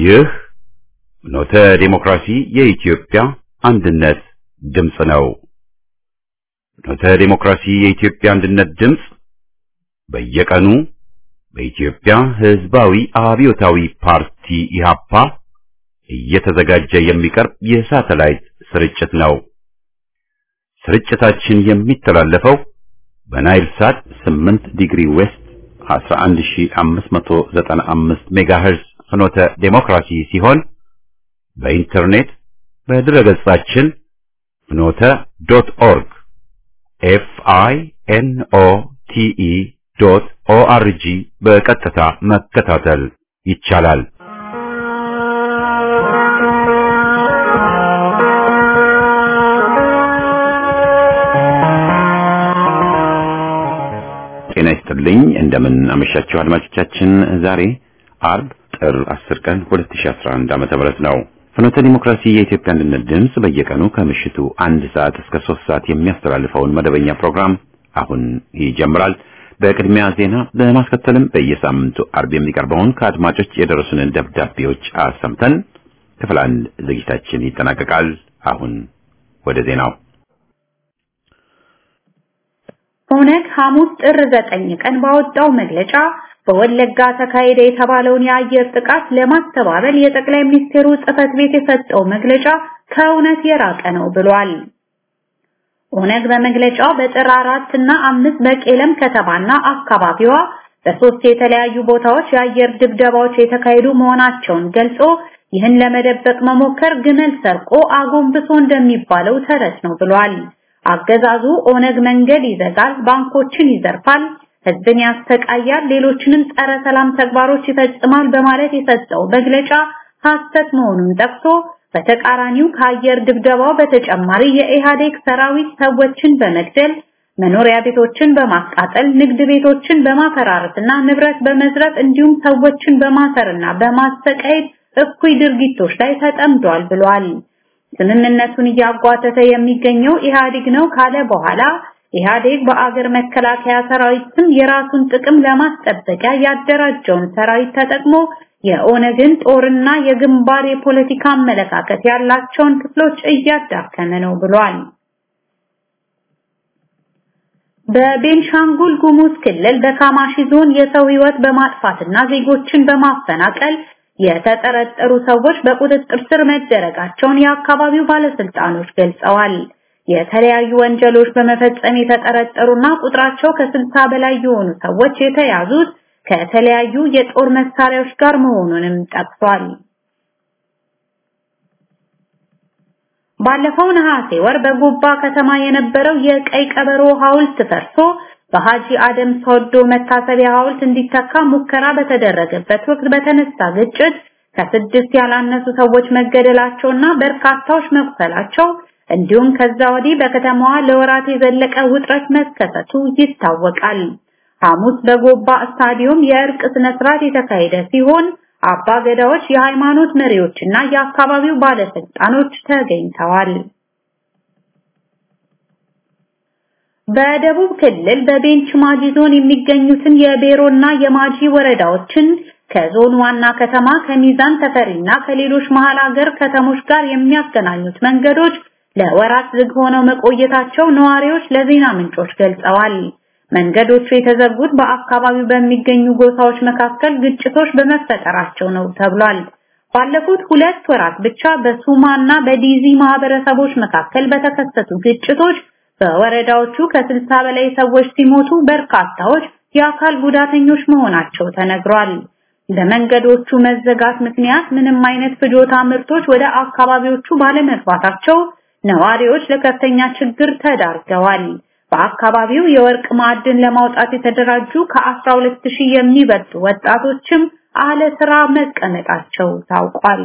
ይህ ኖተ ዴሞክራሲ የኢትዮጵያ አንድነት ድምፅ ነው። ኖተ ዴሞክራሲ የኢትዮጵያ አንድነት ድምፅ በየቀኑ በኢትዮጵያ ሕዝባዊ አብዮታዊ ፓርቲ ኢህአፓ እየተዘጋጀ የሚቀርብ የሳተላይት ስርጭት ነው። ስርጭታችን የሚተላለፈው በናይል ሳት 8 ዲግሪ ዌስት 11595 ሜጋሄርዝ ፍኖተ ዴሞክራሲ ሲሆን በኢንተርኔት በድረገጻችን ፍኖተ ዶት ኦርግ ኤፍ አይ ኤን ኦ ቲ ኢ ዶት ኦ አር ጂ በቀጥታ መከታተል ይቻላል። ጤና ይስጥልኝ። እንደምን አመሻችሁ አድማጮቻችን። ዛሬ አርብ ጥር 10 ቀን 2011 ዓመተ ምህረት ነው። ፍኖተ ዲሞክራሲ የኢትዮጵያ አንድነት ድምፅ በየቀኑ ከምሽቱ አንድ ሰዓት እስከ ሶስት ሰዓት የሚያስተላልፈውን መደበኛ ፕሮግራም አሁን ይጀምራል። በቅድሚያ ዜና፣ በማስከተልም በየሳምንቱ አርብ የሚቀርበውን ከአድማጮች የደረሱንን ደብዳቤዎች አሰምተን ክፍል አንድ ዝግጅታችን ይጠናቀቃል። አሁን ወደ ዜናው ኦነግ ሐሙስ ጥር ዘጠኝ ቀን ባወጣው መግለጫ በወለጋ ተካሄደ የተባለውን የአየር ጥቃት ለማስተባበል የጠቅላይ ሚኒስትሩ ጽህፈት ቤት የሰጠው መግለጫ ከእውነት የራቀ ነው ብሏል። ኦነግ በመግለጫው በጥር አራት እና አምስት በቄለም ከተማና አካባቢዋ በሶስት የተለያዩ ቦታዎች የአየር ድብደባዎች የተካሄዱ መሆናቸውን ገልጾ ይህን ለመደበቅ መሞከር ግመል ሰርቆ አጎንብሶ እንደሚባለው ተረት ነው ብሏል። አገዛዙ ኦነግ መንገድ ይዘጋል፣ ባንኮችን ይዘርፋል፣ ህዝብን ያስተቃያል፣ ሌሎችንም ጸረ ሰላም ተግባሮች ይፈጽማል በማለት የሰጠው መግለጫ ሐሰት መሆኑን ጠቅሶ በተቃራኒው ከአየር ድብደባው በተጨማሪ የኢህአዴግ ሰራዊት ሰዎችን በመግደል መኖሪያ ቤቶችን በማቃጠል ንግድ ቤቶችን በማፈራረስና ንብረት በመዝረፍ እንዲሁም ሰዎችን በማሰርና በማሰቃየት እኩይ ድርጊቶች ላይ ተጠምዷል ብሏል። ስምምነቱን እያጓተተ የሚገኘው ኢህአዴግ ነው ካለ በኋላ ኢህአዴግ በአገር መከላከያ ሰራዊት ስም የራሱን ጥቅም ለማስጠበቂያ ያደራጀውን ሰራዊት ተጠቅሞ የኦነግን ጦርና የግንባር የፖለቲካ አመለካከት ያላቸውን ክፍሎች እያዳከመ ነው ብሏል። በቤንሻንጉል ጉሙዝ ክልል በካማሺ ዞን የሰው ህይወት በማጥፋትና ዜጎችን በማፈናቀል የተጠረጠሩ ሰዎች በቁጥጥር ስር መደረጋቸውን የአካባቢው ባለስልጣኖች ገልጸዋል። የተለያዩ ወንጀሎች በመፈጸም የተጠረጠሩና ቁጥራቸው ከስልሳ በላይ የሆኑ ሰዎች የተያዙት ከተለያዩ የጦር መሳሪያዎች ጋር መሆኑንም ጠቅሷል። ባለፈው ነሐሴ ወር በጎባ ከተማ የነበረው የቀይ ቀበሮ ሐውልት ፈርሶ በሃጂ አደም ሶዶ መታሰቢያ ሐውልት እንዲተካ ሙከራ በተደረገበት ወቅት በተነሳ ግጭት ከስድስት ያላነሱ ሰዎች መገደላቸውና በርካታዎች መቁሰላቸው እንዲሁም ከዛ ወዲህ በከተማዋ ለወራት የዘለቀ ውጥረት መከሰቱ ይታወቃል። ሐሙስ በጎባ ስታዲየም የእርቅ ስነ ስርዓት የተካሄደ ሲሆን አባ ገዳዎች፣ የሃይማኖት መሪዎችና የአካባቢው ባለስልጣኖች ተገኝተዋል። በደቡብ ክልል በቤንች ማጂ ዞን የሚገኙትን የቤሮና የማጂ ወረዳዎችን ከዞን ዋና ከተማ ከሚዛን ተፈሪና ከሌሎች መሃል ሀገር ከተሞች ጋር የሚያገናኙት መንገዶች ለወራት ዝግ ሆነው መቆየታቸው ነዋሪዎች ለዜና ምንጮች ገልጸዋል። መንገዶቹ የተዘጉት በአካባቢው በሚገኙ ጎሳዎች መካከል ግጭቶች በመፈጠራቸው ነው ተብሏል። ባለፉት ሁለት ወራት ብቻ በሱማና በዲዚ ማህበረሰቦች መካከል በተከሰቱ ግጭቶች በወረዳዎቹ ከስልሳ በላይ ሰዎች ሲሞቱ በርካታዎች የአካል ጉዳተኞች መሆናቸው ተነግሯል። በመንገዶቹ መዘጋት ምክንያት ምንም አይነት ፍጆታ ምርቶች ወደ አካባቢዎቹ ባለመግባታቸው ነዋሪዎች ለከፍተኛ ችግር ተዳርገዋል። በአካባቢው የወርቅ ማዕድን ለማውጣት የተደራጁ ከ12000 የሚበልጡ ወጣቶችም አለ ስራ መቀመጣቸው ታውቋል።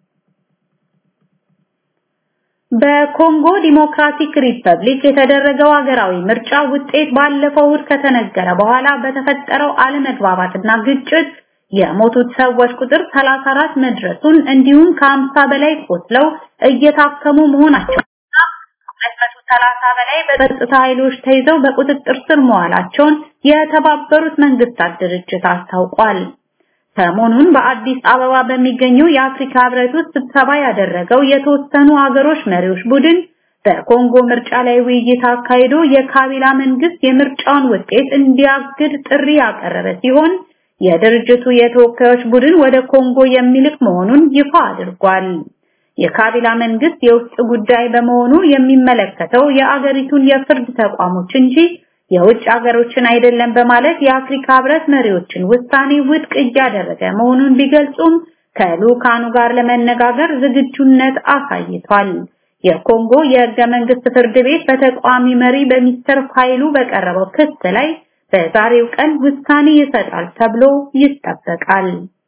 በኮንጎ ዲሞክራቲክ ሪፐብሊክ የተደረገው ሀገራዊ ምርጫ ውጤት ባለፈው እሁድ ከተነገረ በኋላ በተፈጠረው አለመግባባትና ግጭት የሞቱት ሰዎች ቁጥር 34 መድረሱን እንዲሁም ከ50 በላይ ቆስለው እየታከሙ መሆናቸው 230 በላይ በጸጥታ ኃይሎች ተይዘው በቁጥጥር ስር መዋላቸውን የተባበሩት መንግስታት ድርጅት አስታውቋል። ሰሞኑን በአዲስ አበባ በሚገኘው የአፍሪካ ህብረት ውስጥ ስብሰባ ያደረገው የተወሰኑ አገሮች መሪዎች ቡድን በኮንጎ ምርጫ ላይ ውይይት አካሂዶ የካቢላ መንግስት የምርጫውን ውጤት እንዲያግድ ጥሪ ያቀረበ ሲሆን የድርጅቱ የተወካዮች ቡድን ወደ ኮንጎ የሚልክ መሆኑን ይፋ አድርጓል። የካቢላ መንግስት የውስጥ ጉዳይ በመሆኑ የሚመለከተው የአገሪቱን የፍርድ ተቋሞች እንጂ የውጭ ሀገሮችን አይደለም በማለት የአፍሪካ ህብረት መሪዎችን ውሳኔ ውድቅ እያደረገ መሆኑን ቢገልጹም ከልኡካኑ ጋር ለመነጋገር ዝግጁነት አሳይቷል። የኮንጎ የህገ መንግስት ፍርድ ቤት በተቃዋሚ መሪ በሚስተር ፋይሉ በቀረበው ክስ ላይ በዛሬው ቀን ውሳኔ ይሰጣል ተብሎ ይጠበቃል።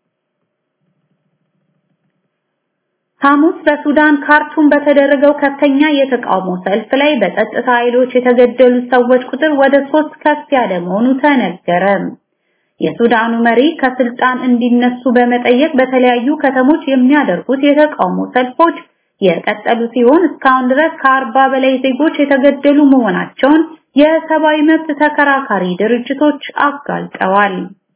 ሐሙስ በሱዳን ካርቱም በተደረገው ከፍተኛ የተቃውሞ ሰልፍ ላይ በጸጥታ ኃይሎች የተገደሉ ሰዎች ቁጥር ወደ ሶስት ከፍ ያለ መሆኑ ተነገረ። የሱዳኑ መሪ ከስልጣን እንዲነሱ በመጠየቅ በተለያዩ ከተሞች የሚያደርጉት የተቃውሞ ሰልፎች የቀጠሉ ሲሆን እስካሁን ድረስ ከአርባ በላይ ዜጎች የተገደሉ መሆናቸውን የሰብአዊ መብት ተከራካሪ ድርጅቶች አጋልጠዋል።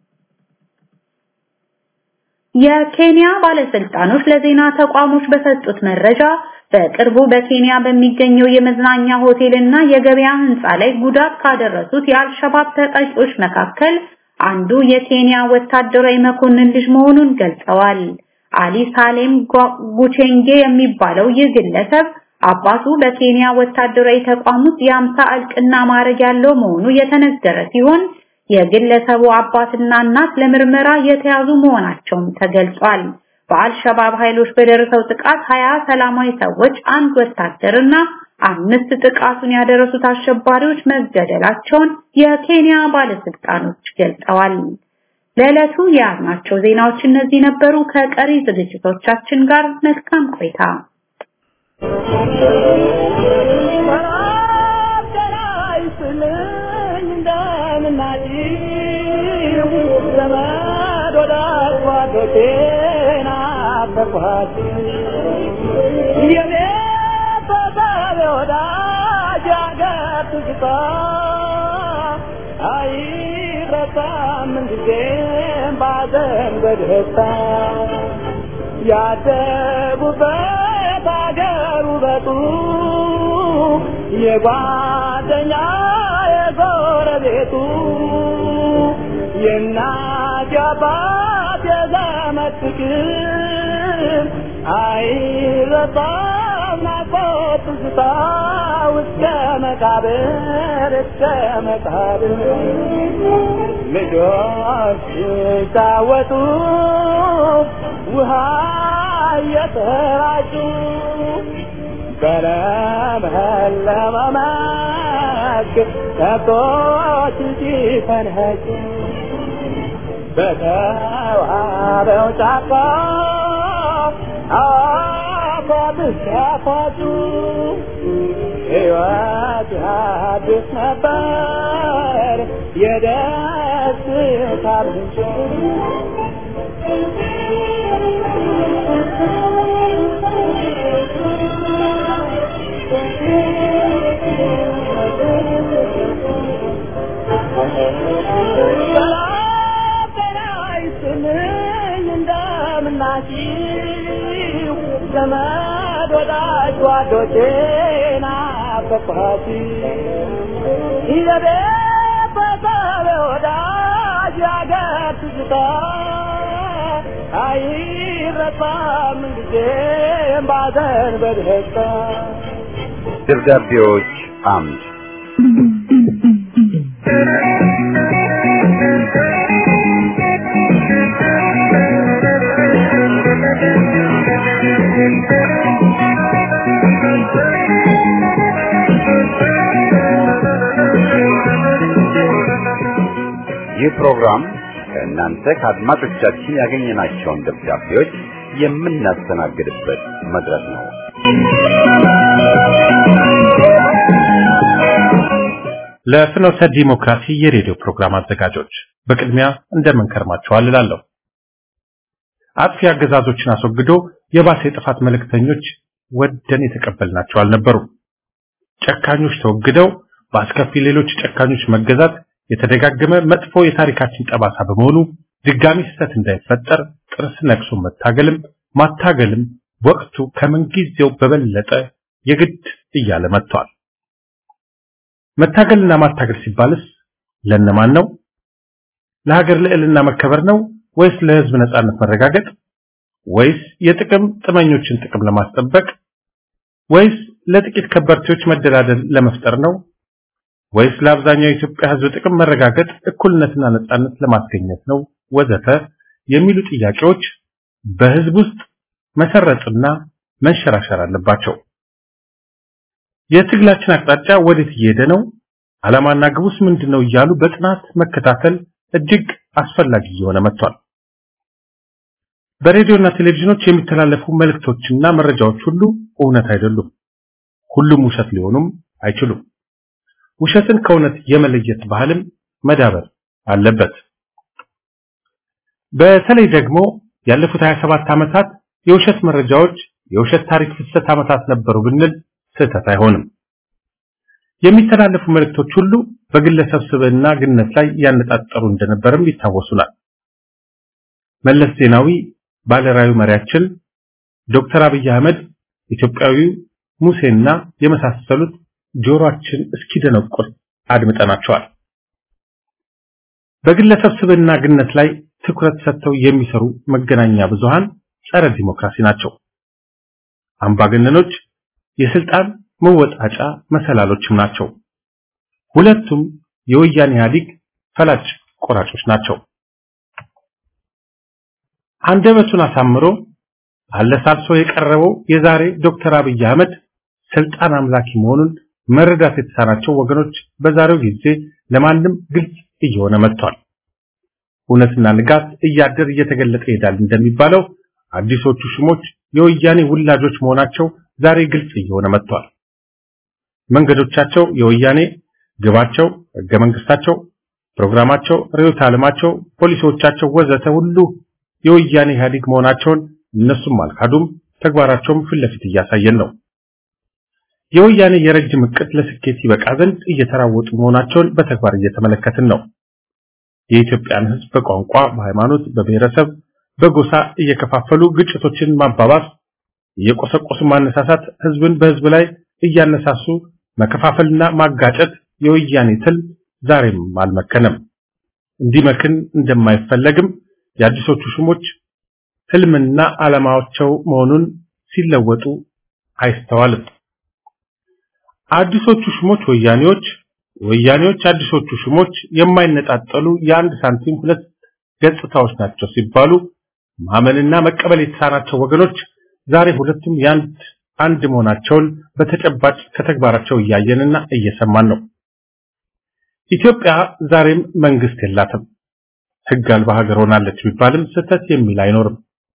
የኬንያ ባለስልጣኖች ለዜና ተቋሞች በሰጡት መረጃ በቅርቡ በኬንያ በሚገኘው የመዝናኛ ሆቴል እና የገበያ ህንፃ ላይ ጉዳት ካደረሱት የአልሸባብ ተጠቂዎች መካከል አንዱ የኬንያ ወታደራዊ መኮንን ልጅ መሆኑን ገልጸዋል። አሊ ሳሌም ጉቼንጌ የሚባለው ይህ ግለሰብ አባቱ በኬንያ ወታደራዊ ተቋም ውስጥ የአምሳ እልቅና ማዕረግ ያለው መሆኑ የተነገረ ሲሆን የግለሰቡ አባትና እናት ለምርመራ የተያዙ መሆናቸውም ተገልጿል። በአልሸባብ ኃይሎች በደረሰው ጥቃት ሀያ ሰላማዊ ሰዎች፣ አንድ ወታደርና አምስት ጥቃቱን ያደረሱት አሸባሪዎች መገደላቸውን የኬንያ ባለስልጣኖች ገልጸዋል። ለዕለቱ የያዝናቸው ዜናዎች እነዚህ ነበሩ። ከቀሪ ዝግጅቶቻችን ጋር መልካም ቆይታ። አይረሳም ጊዜም ባዘን በደስታ ያደጉበት አገር ውበቱ የጓደኛ የጎረቤቱ የእናት የአባት የዘመድ ፍቅር አይረሳም ናፍቆት ትዝታ እስከ መቃብር እስከ መቃብር ልጆች ሲጫወቱ ውሃ እየተራጩ በለመለመ መስክ ከብቶች ሲፈንኸጩ በተዋበው ጫካ አፏብስ ሲያፏጩ ሕይወት አዲስ ነበር የደስታ ምንጭ እንደምናችሁ ዘመድ ወዳጅ ጓዶቼ ናፈቅኋት የቤት በሰብ ወዳጅ ያገር ትዝታ አይረሳም ጊዜም ባዘን በደስታ ደብዳቤዎች አምድ ይህ ፕሮግራም ከእናንተ ከአድማጮቻችን ያገኘናቸውን ደብዳቤዎች የምናስተናግድበት መድረክ ነው። ለፍኖተ ዲሞክራሲ የሬዲዮ ፕሮግራም አዘጋጆች በቅድሚያ እንደምን ከርማችኋል እላለሁ። አጥፊ አገዛዞችን አስወግዶ የባሰ የጥፋት መልእክተኞች ወደን የተቀበልናቸው አልነበሩም። ጨካኞች ተወግደው በአስከፊ ሌሎች ጨካኞች መገዛት የተደጋገመ መጥፎ የታሪካችን ጠባሳ በመሆኑ ድጋሚ ስህተት እንዳይፈጠር ጥርስ ነክሶ መታገልም ማታገልም ወቅቱ ከምንጊዜው በበለጠ የግድ እያለ መጥቷል። መታገልና ማታገል ሲባልስ ለነማን ነው? ለሀገር ልዕልና መከበር ነው ወይስ ለህዝብ ነጻነት መረጋገጥ ወይስ የጥቅም ጥመኞችን ጥቅም ለማስጠበቅ ወይስ ለጥቂት ከበርቴዎች መደላደል ለመፍጠር ነው ወይስ ለአብዛኛው የኢትዮጵያ ህዝብ ጥቅም መረጋገጥ እኩልነትና ነጻነት ለማስገኘት ነው ወዘተ የሚሉ ጥያቄዎች በህዝብ ውስጥ መሰረጥና መንሸራሸር አለባቸው። የትግላችን አቅጣጫ ወዴት እየሄደ ነው? ዓላማና ግቡስ ምንድነው? እያሉ በጥናት መከታተል እጅግ አስፈላጊ እየሆነ መጥቷል። በሬዲዮና ቴሌቪዥኖች የሚተላለፉ መልእክቶችና መረጃዎች ሁሉ እውነት አይደሉም። ሁሉም ውሸት ሊሆኑም አይችሉም። ውሸትን ከእውነት የመለየት ባህልም መዳበር አለበት። በተለይ ደግሞ ያለፉት 27 ዓመታት የውሸት መረጃዎች የውሸት ታሪክ ፍሰት ዓመታት ነበሩ ብንል ስህተት አይሆንም። የሚተላለፉ መልእክቶች ሁሉ በግለሰብ ስብዕና ግነት ላይ ያነጣጠሩ እንደነበርም ይታወሱናል። መለስ ዜናዊ ባለራዕዩ መሪያችን፣ ዶክተር አብይ አህመድ ኢትዮጵያዊው ሙሴና የመሳሰሉት ጆሮአችን እስኪደነቁር አድምጠናቸዋል። በግለሰብ ስብዕና ግነት ላይ ትኩረት ሰጥተው የሚሰሩ መገናኛ ብዙሃን ጸረ ዲሞክራሲ ናቸው። አምባገነኖች የስልጣን መወጣጫ መሰላሎችም ናቸው። ሁለቱም የወያኔ ኢህአዴግ ፈላጭ ቆራጮች ናቸው። አንደበቱን አሳምሮ አለሳልሶ የቀረበው የዛሬ ዶክተር አብይ አህመድ ስልጣን አምላኪ መሆኑን መረዳት የተሳናቸው ወገኖች በዛሬው ጊዜ ለማንም ግልጽ እየሆነ መጥቷል። እውነትና ንጋት እያደር እየተገለጠ ይሄዳል እንደሚባለው አዲሶቹ ሹሞች የወያኔ ውላጆች መሆናቸው ዛሬ ግልጽ እየሆነ መጥቷል። መንገዶቻቸው የወያኔ ግባቸው፣ ህገ መንግስታቸው፣ ፕሮግራማቸው፣ ርዕዮተ ዓለማቸው፣ ፖሊሲዎቻቸው ወዘተ ሁሉ የወያኔ ኢህአዴግ መሆናቸውን እነሱም አልካዱም። ተግባራቸውም ፊት ለፊት እያሳየን ነው። የወያኔ የረጅም እቅድ ለስኬት ይበቃ ዘንድ እየተራወጡ መሆናቸውን በተግባር እየተመለከትን ነው። የኢትዮጵያን ህዝብ በቋንቋ፣ በሃይማኖት፣ በብሔረሰብ፣ በጎሳ እየከፋፈሉ ግጭቶችን ማባባስ፣ እየቆሰቆሱ ማነሳሳት፣ ህዝብን በህዝብ ላይ እያነሳሱ መከፋፈልና ማጋጨት የወያኔ ትል ዛሬም አልመከነም። እንዲመክን እንደማይፈለግም የአዲሶቹ ሹሞች ህልምና ዓላማቸው መሆኑን ሲለወጡ አይስተዋልም። አዲሶቹ ሹሞች ወያኔዎች፣ ወያኔዎች አዲሶቹ ሹሞች የማይነጣጠሉ የአንድ ሳንቲም ሁለት ገጽታዎች ናቸው ሲባሉ ማመንና መቀበል የተሳናቸው ወገኖች ዛሬ ሁለቱም የአንድ አንድ መሆናቸውን በተጨባጭ ከተግባራቸው እያየንና እየሰማን ነው። ኢትዮጵያ ዛሬም መንግስት የላትም። ህግ አልባ ሀገር ሆናለች ቢባልም ስህተት የሚል አይኖርም።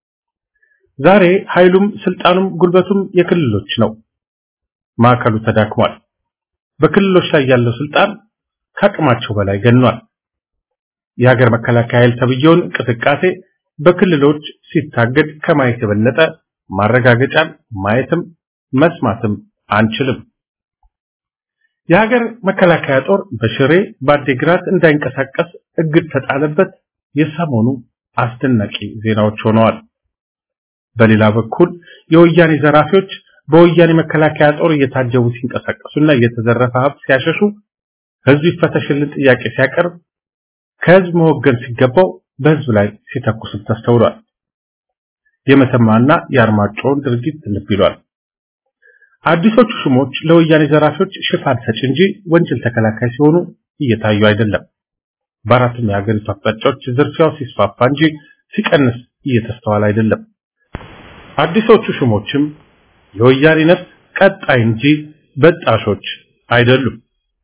ዛሬ ኃይሉም ስልጣኑም ጉልበቱም የክልሎች ነው። ማዕከሉ ተዳክሟል። በክልሎች ላይ ያለው ስልጣን ከአቅማቸው በላይ ገኗል። የሀገር መከላከያ ኃይል ተብየውን እንቅስቃሴ በክልሎች ሲታገድ ከማየት የበለጠ ማረጋገጫን ማየትም መስማትም አንችልም። የሀገር መከላከያ ጦር በሽሬ በአዴግራት እንዳይንቀሳቀስ እግድ ተጣለበት የሰሞኑ አስደናቂ ዜናዎች ሆነዋል። በሌላ በኩል የወያኔ ዘራፊዎች በወያኔ መከላከያ ጦር እየታጀቡ ሲንቀሳቀሱና እየተዘረፈ ሀብት ሲያሸሹ ህዝብ ይፈተሽልን ጥያቄ ሲያቀርብ ከህዝብ መወገን ሲገባው በህዝብ ላይ ሲተኩስም ተስተውሏል። የመተማና የአርማጮውን ድርጊት ልብ ይሏል። አዲሶቹ ሹሞች ለወያኔ ዘራፊዎች ሽፋን ሰጪ እንጂ ወንጀል ተከላካይ ሲሆኑ እየታዩ አይደለም። በአራቱም የሀገሪቱ አቅጣጫዎች ዝርፊያው ሲስፋፋ እንጂ ሲቀንስ እየተስተዋለ አይደለም። አዲሶቹ ሹሞችም የወያኔ ነፍስ ቀጣይ እንጂ በጣሾች አይደሉም።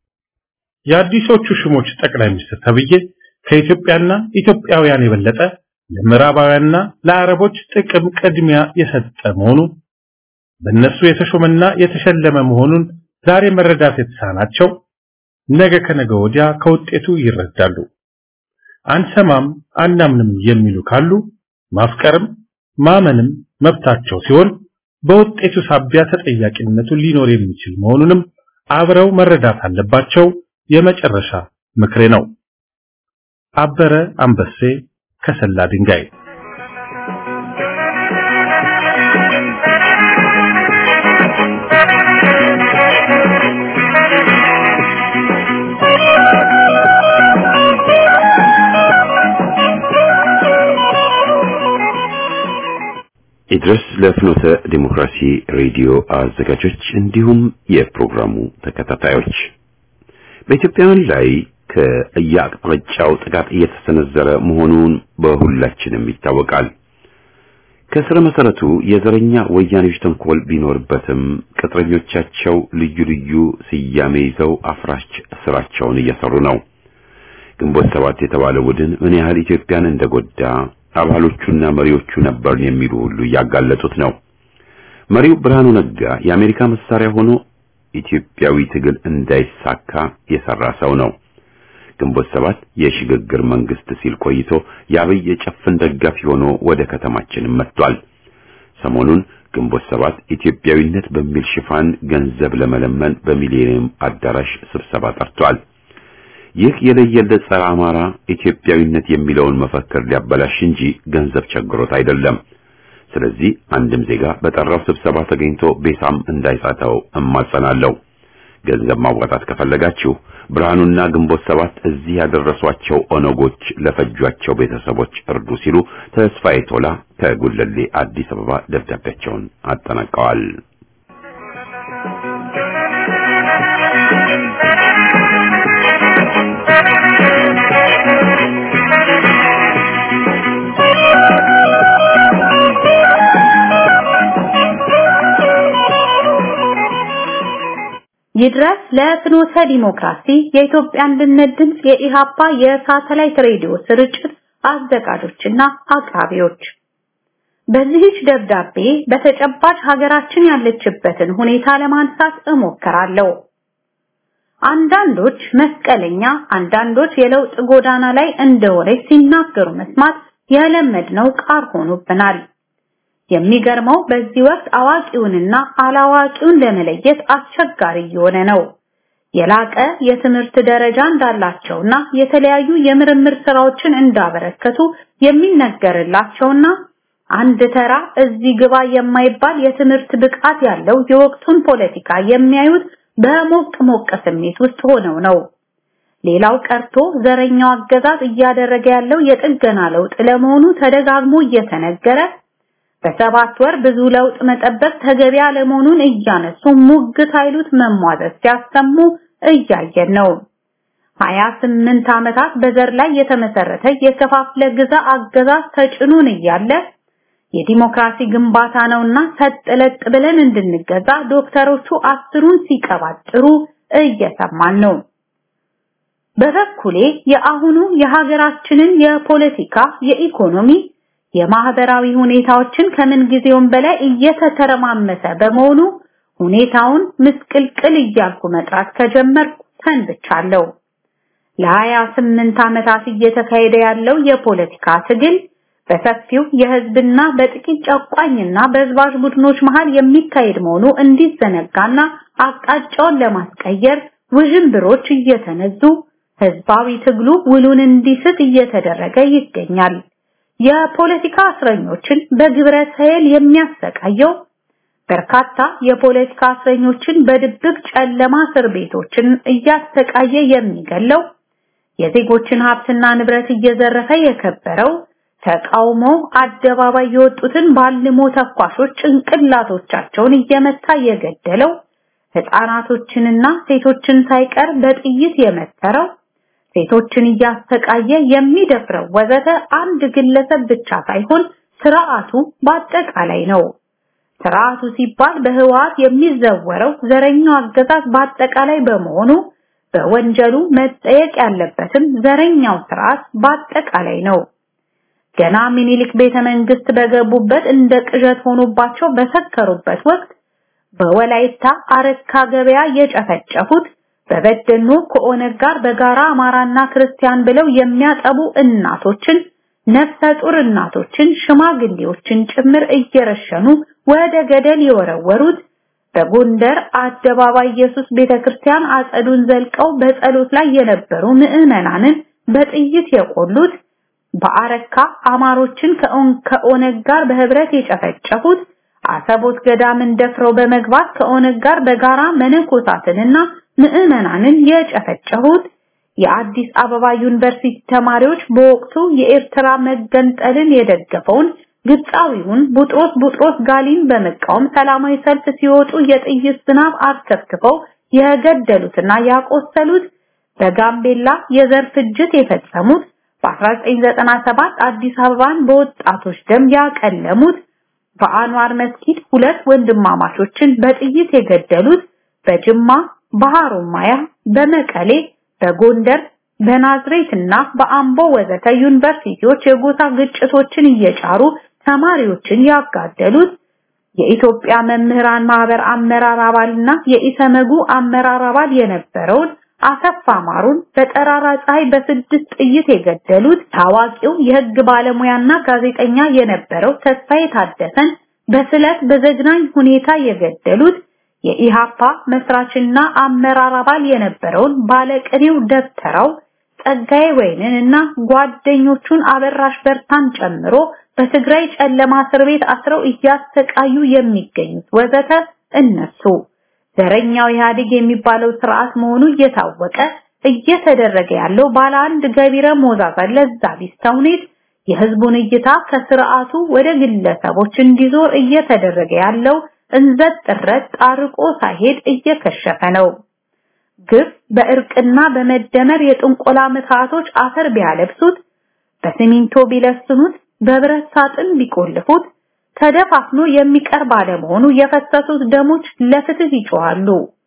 የአዲሶቹ ሹሞች ጠቅላይ ሚኒስትር ተብዬ ከኢትዮጵያና ኢትዮጵያውያን የበለጠ ለምዕራባውያንና ለአረቦች ጥቅም ቅድሚያ የሰጠ መሆኑ በእነሱ የተሾመና የተሸለመ መሆኑን ዛሬ መረዳት የተሳናቸው ነገ ከነገ ወዲያ ከውጤቱ ይረዳሉ። አንሰማም አናምንም የሚሉ ካሉ ማፍቀርም ማመንም መብታቸው ሲሆን በውጤቱ ሳቢያ ተጠያቂነቱ ሊኖር የሚችል መሆኑንም አብረው መረዳት አለባቸው። የመጨረሻ ምክሬ ነው። አበረ አንበሴ ከሰላ ድንጋይ ይድረስ ለፍኖተ ዲሞክራሲ ሬዲዮ አዘጋጆች እንዲሁም የፕሮግራሙ ተከታታዮች በኢትዮጵያውያን ላይ ከየአቅጣጫው ጥቃት እየተሰነዘረ መሆኑን በሁላችንም ይታወቃል። ከስረ መሰረቱ የዘረኛ ወያኔዎች ተንኮል ቢኖርበትም ቅጥረኞቻቸው ልዩ ልዩ ስያሜ ይዘው አፍራሽ ስራቸውን እየሰሩ ነው። ግንቦት ሰባት የተባለው ቡድን ምን ያህል ኢትዮጵያን እንደጎዳ አባሎቹና መሪዎቹ ነበርን የሚሉ ሁሉ እያጋለጡት ነው። መሪው ብርሃኑ ነጋ የአሜሪካ መሳሪያ ሆኖ ኢትዮጵያዊ ትግል እንዳይሳካ የሰራ ሰው ነው። ግንቦት ሰባት የሽግግር መንግስት ሲል ቆይቶ የአብይ የጨፍን ደጋፊ ሆኖ ወደ ከተማችን መጥቷል። ሰሞኑን ግንቦት ሰባት ኢትዮጵያዊነት በሚል ሽፋን ገንዘብ ለመለመን በሚሊኒየም አዳራሽ ስብሰባ ጠርቷል። ይህ የለየለት ጸረ አማራ ኢትዮጵያዊነት የሚለውን መፈክር ሊያበላሽ እንጂ ገንዘብ ቸግሮት አይደለም። ስለዚህ አንድም ዜጋ በጠራው ስብሰባ ተገኝቶ ቤሳም እንዳይሳተው እማጸናለሁ። ገንዘብ ማዋጣት ከፈለጋችሁ ብርሃኑና ግንቦት ሰባት እዚህ ያደረሷቸው ኦነጎች ለፈጇቸው ቤተሰቦች እርዱ ሲሉ ተስፋዬ ቶላ ከጉለሌ አዲስ አበባ ደብዳቤያቸውን አጠናቀዋል። ይድረስ ለፍኖተ ዲሞክራሲ የኢትዮጵያ አንድነት ድምፅ የኢሃፓ የሳተላይት ሬዲዮ ስርጭት አዘጋጆችና አቅራቢዎች በዚህች ደብዳቤ በተጨባጭ ሀገራችን ያለችበትን ሁኔታ ለማንሳት እሞክራለሁ። አንዳንዶች መስቀለኛ፣ አንዳንዶች የለውጥ ጎዳና ላይ እንደሆነ ሲናገሩ መስማት የለመድነው ቃር ሆኖብናል። የሚገርመው በዚህ ወቅት አዋቂውንና አላዋቂውን ለመለየት አስቸጋሪ እየሆነ ነው። የላቀ የትምህርት ደረጃ እንዳላቸውና የተለያዩ የምርምር ስራዎችን እንዳበረከቱ የሚነገርላቸውና አንድ ተራ እዚህ ግባ የማይባል የትምህርት ብቃት ያለው የወቅቱን ፖለቲካ የሚያዩት በሞቅ ሞቅ ስሜት ውስጥ ሆነው ነው። ሌላው ቀርቶ ዘረኛው አገዛዝ እያደረገ ያለው የጥገና ለውጥ ለመሆኑ ተደጋግሞ እየተነገረ በሰባት ወር ብዙ ለውጥ መጠበቅ ተገቢ አለመሆኑን እያነሱ ሙግት ኃይሉት መሟዘዝ ሲያሰሙ እያየን ነው። 28 ዓመታት በዘር ላይ የተመሰረተ የከፋፍለ ግዛ አገዛዝ ተጭኖን እያለ የዲሞክራሲ ግንባታ ነውና ሰጥለጥ ብለን እንድንገዛ ዶክተሮቹ አስሩን ሲቀባጥሩ እየሰማን ነው። በበኩሌ የአሁኑ የሀገራችንን የፖለቲካ፣ የኢኮኖሚ የማህበራዊ ሁኔታዎችን ከምን ጊዜውም በላይ እየተተረማመሰ በመሆኑ ሁኔታውን ምስቅልቅል እያልኩ መጥራት ከጀመርኩ ሰንብቻለሁ። ለሀያ ስምንት ዓመታት እየተካሄደ ያለው የፖለቲካ ትግል በሰፊው የህዝብና በጥቂት ጨቋኝና በዝባዥ ቡድኖች መሃል የሚካሄድ መሆኑ እንዲዘነጋና አቅጣጫውን ለማስቀየር ውዥንብሮች እየተነዙ ህዝባዊ ትግሉ ውሉን እንዲስት እየተደረገ ይገኛል። የፖለቲካ እስረኞችን በግብረ ሰይል የሚያሰቃየው በርካታ የፖለቲካ እስረኞችን በድብቅ ጨለማ እስር ቤቶችን እያሰቃየ የሚገለው የዜጎችን ሀብትና ንብረት እየዘረፈ የከበረው ተቃውሞ አደባባይ የወጡትን ባልሞ ተኳሾች ጭንቅላቶቻቸውን እየመታ የገደለው ህፃናቶችንና ሴቶችን ሳይቀር በጥይት የመተረው ሴቶችን እያሰቃየ የሚደፍረው ወዘተ አንድ ግለሰብ ብቻ ሳይሆን ስርዓቱ በአጠቃላይ ነው። ስርዓቱ ሲባል በህወሓት የሚዘወረው ዘረኛው አገዛዝ በአጠቃላይ በመሆኑ በወንጀሉ መጠየቅ ያለበትም ዘረኛው ስርዓት በአጠቃላይ ነው። ገና ሚኒሊክ ቤተ መንግስት በገቡበት እንደ ቅዠት ሆኖባቸው በሰከሩበት ወቅት በወላይታ አረካ ገበያ የጨፈጨፉት በበደኖ ከኦነግ ጋር በጋራ አማራና ክርስቲያን ብለው የሚያጠቡ እናቶችን ነፍሰ ጡር እናቶችን ሽማግሌዎችን ጭምር እየረሸኑ ወደ ገደል የወረወሩት በጎንደር አደባባይ ኢየሱስ ቤተክርስቲያን አጸዱን ዘልቀው በጸሎት ላይ የነበሩ ምዕመናንን በጥይት የቆሉት በአረካ አማሮችን ከኦነግ ጋር በህብረት የጨፈጨፉት አሰቦት ገዳምን ደፍረው በመግባት ከኦነግ ጋር በጋራ መነኮሳትንና ምዕመናንን የጨፈጨፉት የአዲስ አበባ ዩኒቨርሲቲ ተማሪዎች በወቅቱ የኤርትራ መገንጠልን የደገፈውን ግብፃዊውን ቡጥሮስ ቡጥሮስ ጋሊን በመቃወም ሰላማዊ ሰልፍ ሲወጡ የጥይት ዝናብ አርከፍክፈው የገደሉትና ያቆሰሉት በጋምቤላ የዘር ፍጅት የፈጸሙት በ1997 አዲስ አበባን በወጣቶች ደም ያቀለሙት በአንዋር መስጊድ ሁለት ወንድማማቾችን በጥይት የገደሉት በጅማ በሐሮማያ በመቀሌ በጎንደር በናዝሬትና በአምቦ ወዘተ ዩኒቨርሲቲዎች የጎሳ ግጭቶችን እየጫሩ ተማሪዎችን ያጋደሉት የኢትዮጵያ መምህራን ማህበር አመራር አባልና የኢሰመጉ አመራር አባል የነበረውን አሰፋ ማሩን በጠራራ ፀሐይ በስድስት ጥይት የገደሉት ታዋቂው የህግ ባለሙያና ጋዜጠኛ የነበረው ተስፋዬ ታደሰን በስለት በዘግናኝ ሁኔታ የገደሉት የኢሃፓ መስራችና አመራር አባል የነበረውን ባለቅኔው ደብተራው ጸጋዬ ወይንን እና ጓደኞቹን አበራሽ በርታን ጨምሮ በትግራይ ጨለማ እስር ቤት አስረው እያሰቃዩ የሚገኙት ወዘተ እነሱ ዘረኛው ኢህአዴግ የሚባለው ስርዓት መሆኑ እየታወቀ እየተደረገ ያለው ባለ አንድ ገቢረ ሞዛዛ ለዛ ቢስ ተውኔት የህዝቡን እይታ ከስርዓቱ ወደ ግለሰቦች እንዲዞር እየተደረገ ያለው እንዘት ጥረት ጣርቆ ሳይሄድ እየከሸፈ ነው። ግፍ በእርቅና በመደመር የጥንቆላ ምትሃቶች አፈር ቢያለብሱት፣ በሲሚንቶ ቢለስኑት፣ በብረት ሳጥን ቢቆልፉት ተደፋፍኖ የሚቀር ባለመሆኑ የፈሰሱት ደሞች ለፍትህ ይጮሃሉ።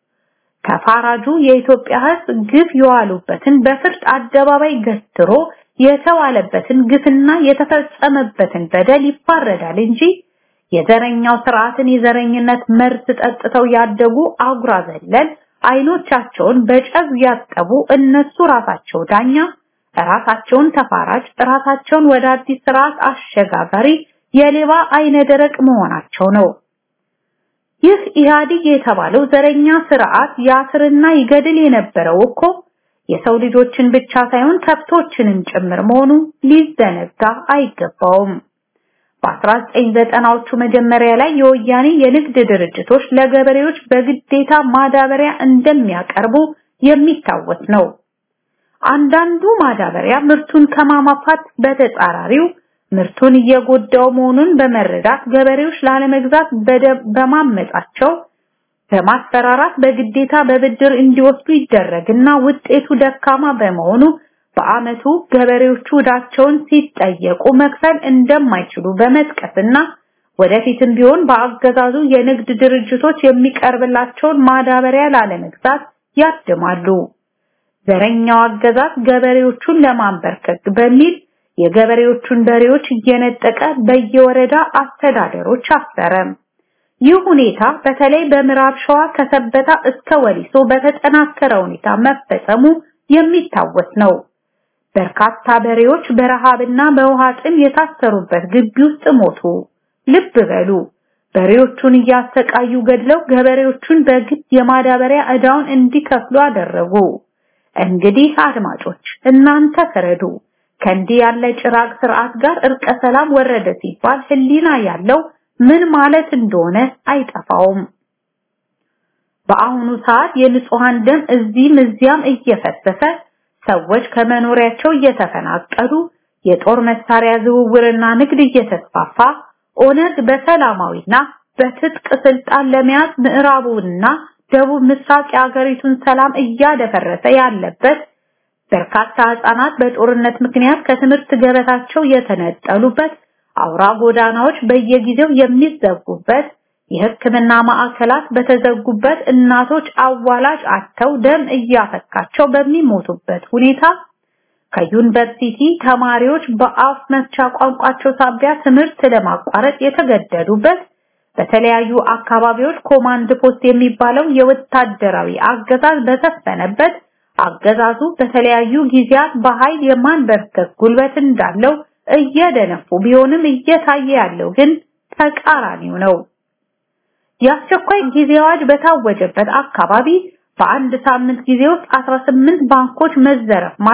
ከፋራጁ የኢትዮጵያ ህዝብ ግፍ የዋሉበትን በፍርድ አደባባይ ገትሮ የተዋለበትን ግፍና የተፈጸመበትን በደል ይፋረዳል እንጂ የዘረኛው ስርዓትን የዘረኝነት መርዝ ጠጥተው ያደጉ አጉራ ዘለል አይኖቻቸውን በጨው ያጠቡ እነሱ ራሳቸው ዳኛ፣ ራሳቸውን ተፋራጅ፣ ራሳቸውን ወደ አዲስ ስርዓት አሸጋጋሪ የሌባ አይነ ደረቅ መሆናቸው ነው። ይህ ኢህአዲግ የተባለው ዘረኛ ስርዓት ያስርና ይገድል የነበረው እኮ የሰው ልጆችን ብቻ ሳይሆን ከብቶችንም ጭምር መሆኑ ሊዘነጋ አይገባውም። በ1990ዎቹ መጀመሪያ ላይ የወያኔ የንግድ ድርጅቶች ለገበሬዎች በግዴታ ማዳበሪያ እንደሚያቀርቡ የሚታወስ ነው። አንዳንዱ ማዳበሪያ ምርቱን ከማማፋት በተጻራሪው ምርቱን እየጎዳው መሆኑን በመረዳት ገበሬዎች ላለመግዛት በማመጻቸው በማስፈራራት በግዴታ በብድር እንዲወስዱ ይደረግና ውጤቱ ደካማ በመሆኑ በአመቱ ገበሬዎቹ ዕዳቸውን ሲጠየቁ መክፈል እንደማይችሉ በመጥቀስና ወደፊትም ቢሆን በአገዛዙ የንግድ ድርጅቶች የሚቀርብላቸውን ማዳበሪያ ላለመግዛት ያድማሉ። ዘረኛው አገዛዝ ገበሬዎቹን ለማንበርከክ በሚል የገበሬዎቹን በሬዎች እየነጠቀ በየወረዳ አስተዳደሮች አሰረ። ይህ ሁኔታ በተለይ በምዕራብ ሸዋ ከሰበታ እስከ ወሊሶ በተጠናከረ ሁኔታ መፈጸሙ የሚታወስ ነው። በርካታ በሬዎች በረሃብና በውሃ ጥም የታሰሩበት ግቢ ውስጥ ሞቱ። ልብ በሉ፣ በሬዎቹን እያሰቃዩ ገድለው ገበሬዎቹን በግድ የማዳበሪያ ዕዳውን እንዲከፍሉ አደረጉ። እንግዲህ አድማጮች እናንተ ፍረዱ። ከእንዲህ ያለ ጭራቅ ስርዓት ጋር እርቀ ሰላም ወረደ ሲባል ህሊና ያለው ምን ማለት እንደሆነ አይጠፋውም። በአሁኑ ሰዓት የንጹሃን ደም እዚህም እዚያም እየፈሰሰ ሰዎች ከመኖሪያቸው እየተፈናቀሉ የጦር መሳሪያ ዝውውርና ንግድ እየተስፋፋ ኦነግ በሰላማዊና በትጥቅ ስልጣን ለመያዝ ምዕራቡንና ደቡብ ምስራቅ የአገሪቱን ሰላም እያደፈረሰ ያለበት በርካታ ህጻናት በጦርነት ምክንያት ከትምህርት ገበታቸው የተነጠሉበት አውራ ጎዳናዎች በየጊዜው የሚዘጉበት የሕክምና ማዕከላት በተዘጉበት እናቶች አዋላጅ አጥተው ደም እያፈካቸው በሚሞቱበት ሁኔታ ከዩኒቨርሲቲ ተማሪዎች በአፍ መፍቻ ቋንቋቸው ሳቢያ ትምህርት ለማቋረጥ የተገደዱበት በተለያዩ አካባቢዎች ኮማንድ ፖስት የሚባለው የወታደራዊ አገዛዝ በሰፈነበት አገዛዙ በተለያዩ ጊዜያት በኃይል የማንበርከክ ጉልበት እንዳለው እየደነፉ ቢሆንም እየታየ ያለው ግን ተቃራኒው ነው። የአስቸኳይ ጊዜ አዋጅ በታወጀበት አካባቢ በአንድ ሳምንት ጊዜ ውስጥ 18 ባንኮች መዘረፍ ማለት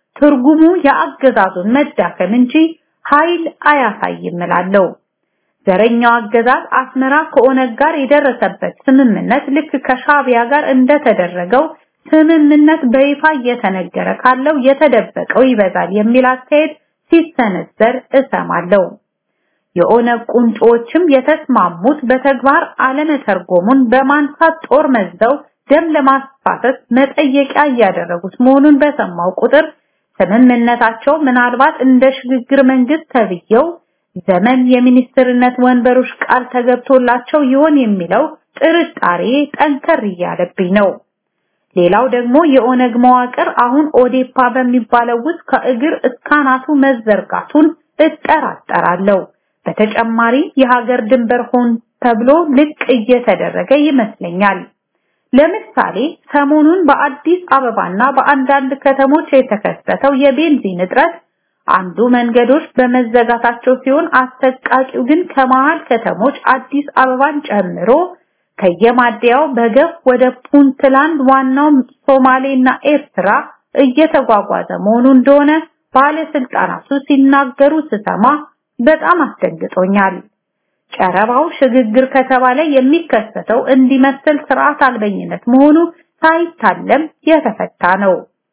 ትርጉሙ የአገዛዙን መዳከም እንጂ ኃይል አያሳይም እላለሁ። ዘረኛው አገዛዝ አስመራ ከኦነግ ጋር የደረሰበት ስምምነት ልክ ከሻቢያ ጋር እንደተደረገው ስምምነት በይፋ እየተነገረ ካለው የተደበቀው ይበዛል የሚል አስተያየት ሲሰነዘር እሰማለሁ። የኦነግ ቁንጮችም የተስማሙት በተግባር አለመተርጎሙን በማንሳት ጦር መዝዘው ደም ለማስፋሰስ መጠየቂያ እያደረጉት መሆኑን በሰማው ቁጥር ስምምነታቸው ምናልባት እንደ ሽግግር መንግስት ተብየው ዘመን የሚኒስትርነት ወንበሮች ቃል ተገብቶላቸው ይሆን የሚለው ጥርጣሬ ጠንከር እያለብኝ ነው። ሌላው ደግሞ የኦነግ መዋቅር አሁን ኦዴፓ በሚባለው ውስጥ ከእግር እስካናቱ መዘርጋቱን እጠራጠራለሁ። በተጨማሪ የሀገር ድንበር ሆን ተብሎ ልቅ እየተደረገ ይመስለኛል። ለምሳሌ ሰሞኑን በአዲስ አበባና በአንዳንድ ከተሞች የተከሰተው የቤንዚን እጥረት አንዱ መንገዶች በመዘጋታቸው ሲሆን አሰቃቂው ግን ከመሃል ከተሞች አዲስ አበባን ጨምሮ ከየማደያው በገፍ ወደ ፑንትላንድ ዋናው ሶማሌና ኤርትራ እየተጓጓዘ መሆኑ እንደሆነ ባለስልጣናቱ ሲናገሩ ስሰማ በጣም አስደንግጦኛል። ጨረባው ሽግግር ከተባለ የሚከሰተው እንዲመስል ስርዓት አልበኝነት መሆኑ ሳይታለም የተፈታ ነው።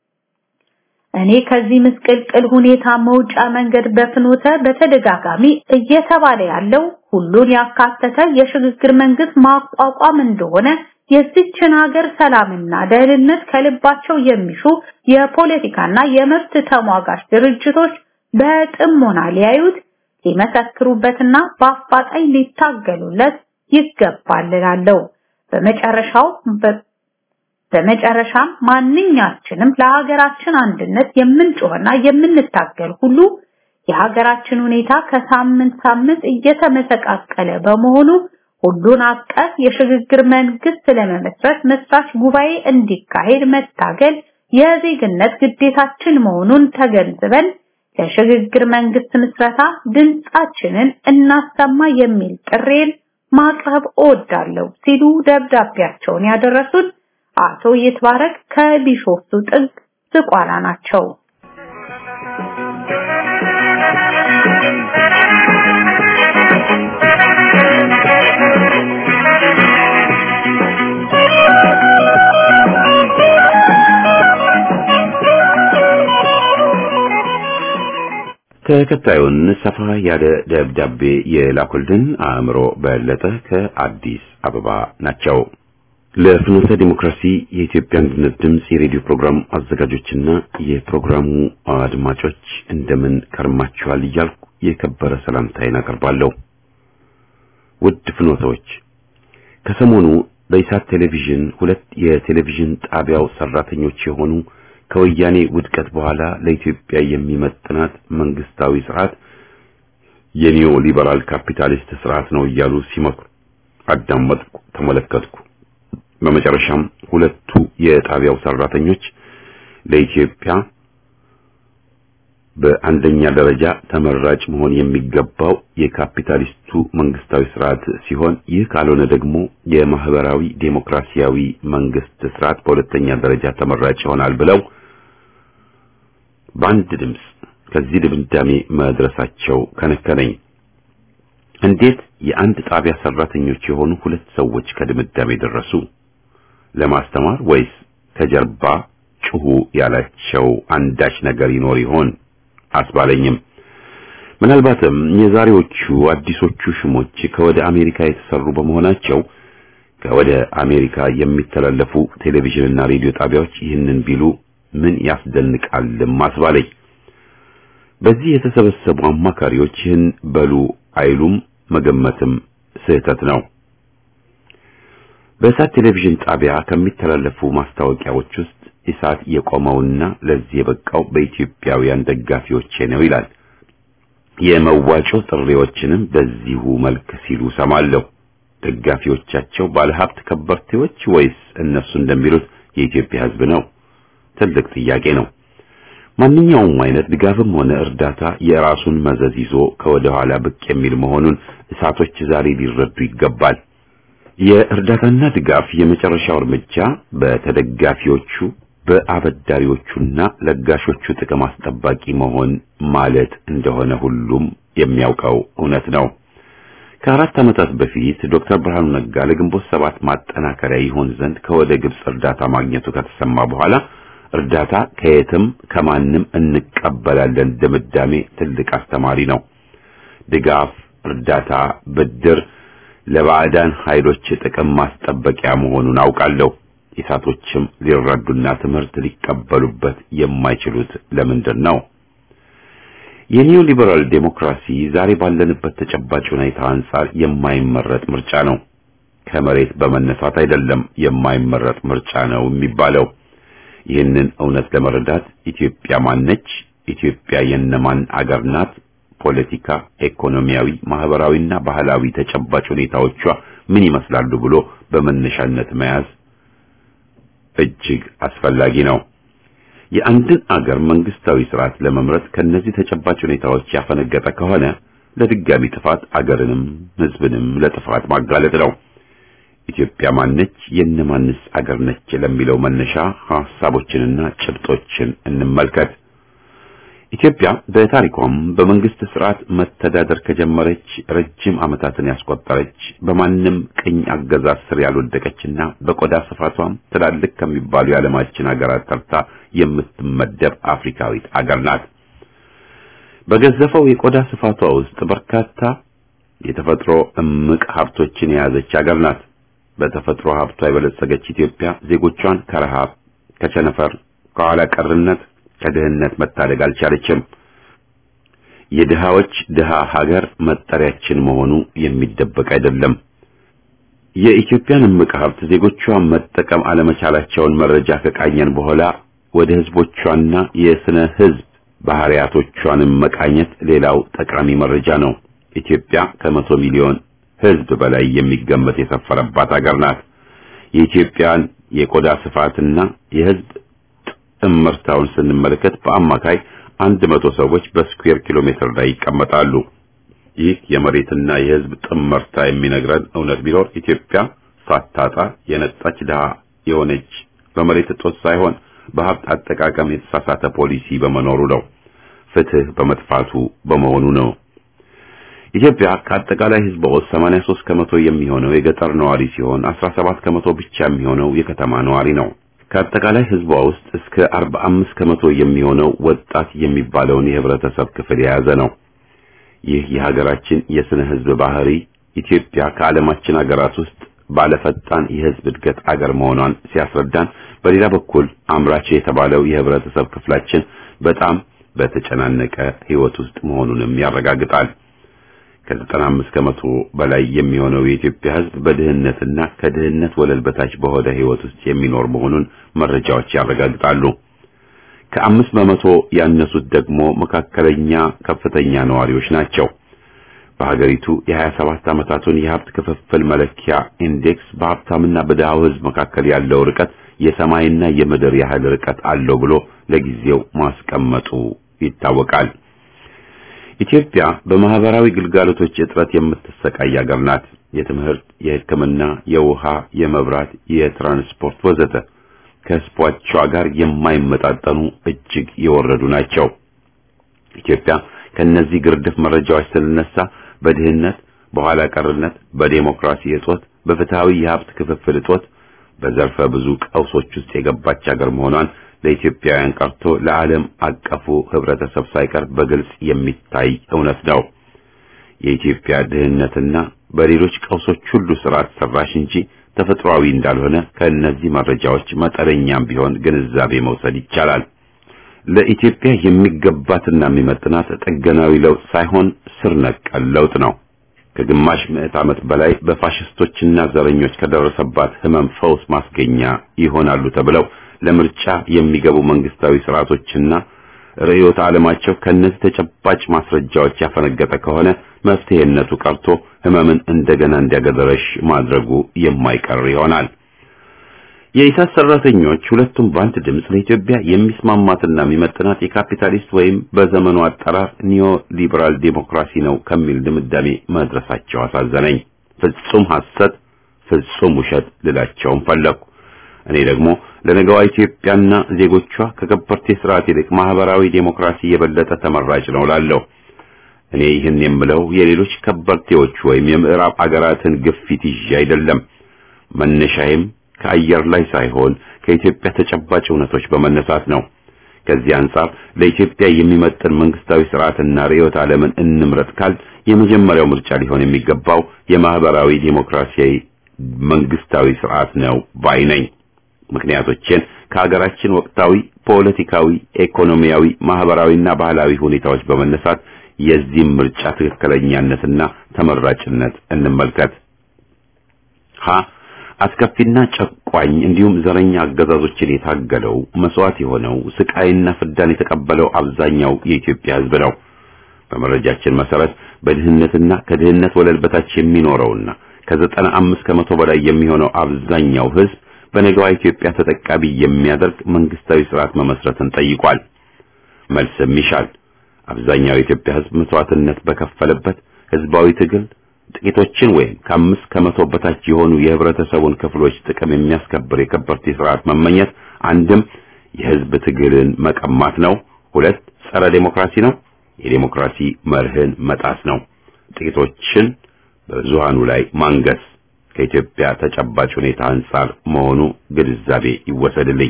እኔ ከዚህ ምስቅልቅል ሁኔታ መውጫ መንገድ በፍኖተ በተደጋጋሚ እየተባለ ያለው ሁሉን ያካተተ የሽግግር መንግስት ማቋቋም እንደሆነ የዚችን ሀገር ሰላምና ደህንነት ከልባቸው የሚሹ የፖለቲካና የመብት ተሟጋች ድርጅቶች በጥሞና ሊያዩት ሊመሰክሩበትና በአፋጣኝ ሊታገሉለት ይገባል እላለሁ። በመጨረሻው በመጨረሻም ማንኛችንም ለሀገራችን አንድነት የምንጮህና የምንታገል ሁሉ የሀገራችን ሁኔታ ከሳምንት ሳምንት እየተመሰቃቀለ በመሆኑ ሁሉን አቀፍ የሽግግር መንግስት ለመመስረት መስራች ጉባኤ እንዲካሄድ መታገል የዜግነት ግዴታችን መሆኑን ተገንዝበን ለሽግግር መንግስት ምስረታ ድምጻችንን እናሰማ የሚል ጥሬን ማቅረብ እወዳለሁ ሲሉ ደብዳቤያቸውን ያደረሱት አቶ ይትባረክ ከቢሾፍቱ ጥግ ዝቋላ ናቸው። ተከታዩን ሰፋ ያለ ደብዳቤ የላኩልን አእምሮ በለጠ ከአዲስ አበባ ናቸው። ለፍኖተ ዲሞክራሲ የኢትዮጵያ አንድነት ድምፅ የሬዲዮ ፕሮግራም አዘጋጆችና የፕሮግራሙ አድማጮች እንደምን ከርማችኋል እያልኩ የከበረ ሰላምታዬን አቀርባለሁ። ውድ ፍኖተዎች፣ ከሰሞኑ በኢሳት ቴሌቪዥን ሁለት የቴሌቪዥን ጣቢያው ሰራተኞች የሆኑ ከወያኔ ውድቀት በኋላ ለኢትዮጵያ የሚመጥናት መንግስታዊ ስርዓት የኒዮ ሊበራል ካፒታሊስት ስርዓት ነው እያሉ ሲመክሩ አዳመጥኩ፣ ተመለከትኩ። በመጨረሻም ሁለቱ የጣቢያው ሰራተኞች ለኢትዮጵያ በአንደኛ ደረጃ ተመራጭ መሆን የሚገባው የካፒታሊስቱ መንግስታዊ ስርዓት ሲሆን ይህ ካልሆነ ደግሞ የማህበራዊ ዴሞክራሲያዊ መንግስት ስርዓት በሁለተኛ ደረጃ ተመራጭ ይሆናል ብለው በአንድ ድምፅ ከዚህ ድምዳሜ መድረሳቸው ከነከነኝ። እንዴት የአንድ ጣቢያ ሰራተኞች የሆኑ ሁለት ሰዎች ከድምዳሜ ደረሱ? ለማስተማር ወይስ ከጀርባ ጩሁ ያላቸው አንዳች ነገር ይኖር ይሆን አስባለኝም። ምናልባትም የዛሬዎቹ አዲሶቹ ሽሞች ከወደ አሜሪካ የተሰሩ በመሆናቸው ከወደ አሜሪካ የሚተላለፉ ቴሌቪዥንና ሬዲዮ ጣቢያዎች ይህንን ቢሉ ምን ያስደንቃልም አስባለኝ። በዚህ የተሰበሰቡ አማካሪዎች ይህን በሉ አይሉም መገመትም ስህተት ነው። በእሳት ቴሌቪዥን ጣቢያ ከሚተላለፉ ማስታወቂያዎች ውስጥ ኢሳት የቆመውና ለዚህ የበቃው በኢትዮጵያውያን ደጋፊዎቼ ነው ይላል። የመዋጮ ጥሪዎችንም በዚሁ መልክ ሲሉ ሰማለሁ። ደጋፊዎቻቸው ባለሀብት ከበርቴዎች ወይስ እነሱ እንደሚሉት የኢትዮጵያ ሕዝብ ነው? ትልቅ ጥያቄ ነው። ማንኛውም አይነት ድጋፍም ሆነ እርዳታ የራሱን መዘዝ ይዞ ከወደ ኋላ ብቅ የሚል መሆኑን እሳቶች ዛሬ ሊረዱ ይገባል። የእርዳታና ድጋፍ የመጨረሻው እርምጃ በተደጋፊዎቹ በአበዳሪዎቹና ለጋሾቹ ጥቅም አስጠባቂ መሆን ማለት እንደሆነ ሁሉም የሚያውቀው እውነት ነው። ከአራት ዓመታት በፊት ዶክተር ብርሃኑ ነጋ ለግንቦት ሰባት ማጠናከሪያ ይሆን ዘንድ ከወደ ግብጽ እርዳታ ማግኘቱ ከተሰማ በኋላ እርዳታ ከየትም ከማንም እንቀበላለን ድምዳሜ ትልቅ አስተማሪ ነው። ድጋፍ፣ እርዳታ፣ ብድር ለባዕዳን ኃይሎች ጥቅም ማስጠበቂያ መሆኑን አውቃለሁ። ኢሳቶችም ሊረዱና ትምህርት ሊቀበሉበት የማይችሉት ለምንድን ነው? የኒዮ ሊበራል ዴሞክራሲ ዛሬ ባለንበት ተጨባጭ ሁኔታ አንጻር የማይመረጥ ምርጫ ነው። ከመሬት በመነሳት አይደለም የማይመረጥ ምርጫ ነው የሚባለው። ይህንን እውነት ለመረዳት ኢትዮጵያ ማነች? ኢትዮጵያ የነማን አገር ናት? ፖለቲካ፣ ኢኮኖሚያዊ፣ ማህበራዊና ባህላዊ ተጨባጭ ሁኔታዎቿ ምን ይመስላሉ ብሎ በመነሻነት መያዝ እጅግ አስፈላጊ ነው። የአንድን አገር መንግስታዊ ስርዓት ለመምረጥ ከነዚህ ተጨባጭ ሁኔታዎች ያፈነገጠ ከሆነ ለድጋሚ ጥፋት አገርንም ህዝብንም ለጥፋት ማጋለጥ ነው። ኢትዮጵያ ማነች? የነማንስ አገር ነች? ለሚለው መነሻ ሐሳቦችንና ጭብጦችን እንመልከት። ኢትዮጵያ በታሪኳም በመንግስት ስርዓት መተዳደር ከጀመረች ረጅም ዓመታትን ያስቆጠረች በማንም ቅኝ አገዛዝ ስር ያልወደቀችና በቆዳ ስፋቷም ትላልቅ ከሚባሉ የዓለማችን ሀገራት ተርታ የምትመደብ አፍሪካዊት አገር ናት። በገዘፈው የቆዳ ስፋቷ ውስጥ በርካታ የተፈጥሮ እምቅ ሀብቶችን የያዘች አገር ናት። በተፈጥሮ ሀብቷ የበለጸገች ኢትዮጵያ ዜጎቿን ከረሃብ፣ ከቸነፈር፣ ከኋላ ቀርነት ከድህነት መታደግ አልቻለችም። የድሃዎች ድሃ ሀገር መጠሪያችን መሆኑ የሚደበቅ አይደለም። የኢትዮጵያን እምቅ ሀብት ዜጎቿ መጠቀም አለመቻላቸውን መረጃ ከቃኘን በኋላ ወደ ህዝቦቿና የስነ ህዝብ ባህሪያቶቿንም መቃኘት ሌላው ጠቃሚ መረጃ ነው። ኢትዮጵያ ከመቶ ሚሊዮን ህዝብ በላይ የሚገመት የሰፈረባት ሀገር ናት። የኢትዮጵያን የቆዳ ስፋትና የህዝብ እምርታውን ስንመለከት በአማካይ አንድ መቶ ሰዎች በስኩዌር ኪሎ ሜትር ላይ ይቀመጣሉ። ይህ የመሬትና የህዝብ ጥምርታ የሚነግረን እውነት ቢኖር ኢትዮጵያ ሳታጣ የነጣች ድሃ የሆነች በመሬት እጦት ሳይሆን በሀብት አጠቃቀም የተሳሳተ ፖሊሲ በመኖሩ ነው። ፍትህ በመጥፋቱ በመሆኑ ነው። ኢትዮጵያ ከአጠቃላይ ህዝቧ ውስጥ 83 ከመቶ የሚሆነው የገጠር ነዋሪ ሲሆን 17 ከመቶ ብቻ የሚሆነው የከተማ ነዋሪ ነው። ከአጠቃላይ ህዝቧ ውስጥ እስከ 45 ከመቶ የሚሆነው ወጣት የሚባለውን የህብረተሰብ ክፍል የያዘ ነው። ይህ የሀገራችን የስነ ህዝብ ባህሪ ኢትዮጵያ ከዓለማችን ሀገራት ውስጥ ባለፈጣን የህዝብ እድገት አገር መሆኗን ሲያስረዳን፣ በሌላ በኩል አምራች የተባለው የህብረተሰብ ክፍላችን በጣም በተጨናነቀ ህይወት ውስጥ መሆኑንም ያረጋግጣል። ከ95 ከመቶ በላይ የሚሆነው የኢትዮጵያ ህዝብ በድህነትና ከድህነት ወለል በታች በሆነ ህይወት ውስጥ የሚኖር መሆኑን መረጃዎች ያረጋግጣሉ። ከአምስት በመቶ ያነሱት ደግሞ መካከለኛ ከፍተኛ ነዋሪዎች ናቸው። በሀገሪቱ የ27 ዓመታቱን የሀብት ክፍፍል መለኪያ ኢንዴክስ በሀብታምና በድሃው ህዝብ መካከል ያለው ርቀት የሰማይና የምድር ያህል ርቀት አለው ብሎ ለጊዜው ማስቀመጡ ይታወቃል። ኢትዮጵያ በማህበራዊ ግልጋሎቶች እጥረት የምትሰቃይ ሀገር ናት። የትምህርት፣ የሕክምና፣ የውሃ፣ የመብራት፣ የትራንስፖርት ወዘተ ከህዝቦቿ ጋር የማይመጣጠኑ እጅግ የወረዱ ናቸው። ኢትዮጵያ ከነዚህ ግርድፍ መረጃዎች ስንነሳ በድህነት፣ በኋላ ቀርነት፣ በዴሞክራሲ እጦት፣ በፍትሃዊ የሀብት ክፍፍል እጦት፣ በዘርፈ ብዙ ቀውሶች ውስጥ የገባች ሀገር መሆኗን ለኢትዮጵያውያን ቀርቶ ለዓለም አቀፉ ህብረተሰብ ሳይቀር በግልጽ የሚታይ እውነት ነው። የኢትዮጵያ ድህነትና በሌሎች ቀውሶች ሁሉ ስርዓት ሰራሽ እንጂ ተፈጥሯዊ እንዳልሆነ ከእነዚህ መረጃዎች መጠነኛም ቢሆን ግንዛቤ መውሰድ ይቻላል። ለኢትዮጵያ የሚገባትና የሚመጥናት ጥገናዊ ለውጥ ሳይሆን ስር ነቀል ለውጥ ነው። ከግማሽ ምዕት ዓመት በላይ በፋሽስቶችና ዘረኞች ከደረሰባት ህመም ፈውስ ማስገኛ ይሆናሉ ተብለው ለምርጫ የሚገቡ መንግስታዊ ስርዓቶችና ርዕዮተ ዓለማቸው ከነዚህ ተጨባጭ ማስረጃዎች ያፈነገጠ ከሆነ መፍትሄነቱ ቀርቶ ህመምን እንደገና እንዲያገረሽ ማድረጉ የማይቀር ይሆናል። የኢሳት ሰራተኞች ሁለቱም በአንድ ድምፅ ለኢትዮጵያ የሚስማማትና የሚመጥናት የካፒታሊስት ወይም በዘመኑ አጠራር ኒዮ ሊበራል ዴሞክራሲ ነው ከሚል ድምዳሜ መድረሳቸው አሳዘነኝ። ፍጹም ሐሰት፣ ፍጹም ውሸት ልላቸውም ፈለኩ። እኔ ደግሞ ለነገዋ ኢትዮጵያና ዜጎቿ ከከበርቴ ስርዓት ይልቅ ማህበራዊ ዴሞክራሲ የበለጠ ተመራጭ ነው ላለሁ። እኔ ይህን የምለው የሌሎች ከበርቴዎች ወይም የምዕራብ አገራትን ግፊት ይዤ አይደለም። መነሻዬም ከአየር ላይ ሳይሆን ከኢትዮጵያ ተጨባጭ እውነቶች በመነሳት ነው። ከዚህ አንጻር ለኢትዮጵያ የሚመጥን መንግስታዊ ስርዓትና ርዕዮተ ዓለምን እንምረጥ ካል የመጀመሪያው ምርጫ ሊሆን የሚገባው የማህበራዊ ዴሞክራሲያዊ መንግስታዊ ስርዓት ነው ባይ ነኝ። ምክንያቶችን ከሀገራችን ወቅታዊ ፖለቲካዊ፣ ኢኮኖሚያዊ፣ ማህበራዊና ባህላዊ ሁኔታዎች በመነሳት የዚህም ምርጫ ትክክለኛነትና ተመራጭነት እንመልከት። ሀ አስከፊና ጨቋኝ እንዲሁም ዘረኛ አገዛዞችን የታገለው መስዋዕት የሆነው ስቃይና ፍዳን የተቀበለው አብዛኛው የኢትዮጵያ ሕዝብ ነው። በመረጃችን መሰረት በድህነትና ከድህነት ወለል በታች የሚኖረውና ከዘጠና አምስት ከመቶ በላይ የሚሆነው አብዛኛው ሕዝብ በነገዋ ኢትዮጵያ ተጠቃሚ የሚያደርግ መንግስታዊ ስርዓት መመስረትን ጠይቋል። መልስም ይሻል። አብዛኛው የኢትዮጵያ ሕዝብ መስዋዕትነት በከፈለበት ህዝባዊ ትግል ጥቂቶችን ወይም ከአምስት ከመቶ በታች የሆኑ የህብረተሰቡን ክፍሎች ጥቅም የሚያስከብር የከበርቴ ስርዓት መመኘት አንድም የህዝብ ትግልን መቀማት ነው፣ ሁለት ጸረ ዴሞክራሲ ነው፣ የዴሞክራሲ መርህን መጣስ ነው፣ ጥቂቶችን በብዙሃኑ ላይ ማንገስ ከኢትዮጵያ ተጨባጭ ሁኔታ አንጻር መሆኑ ግንዛቤ ይወሰድልኝ።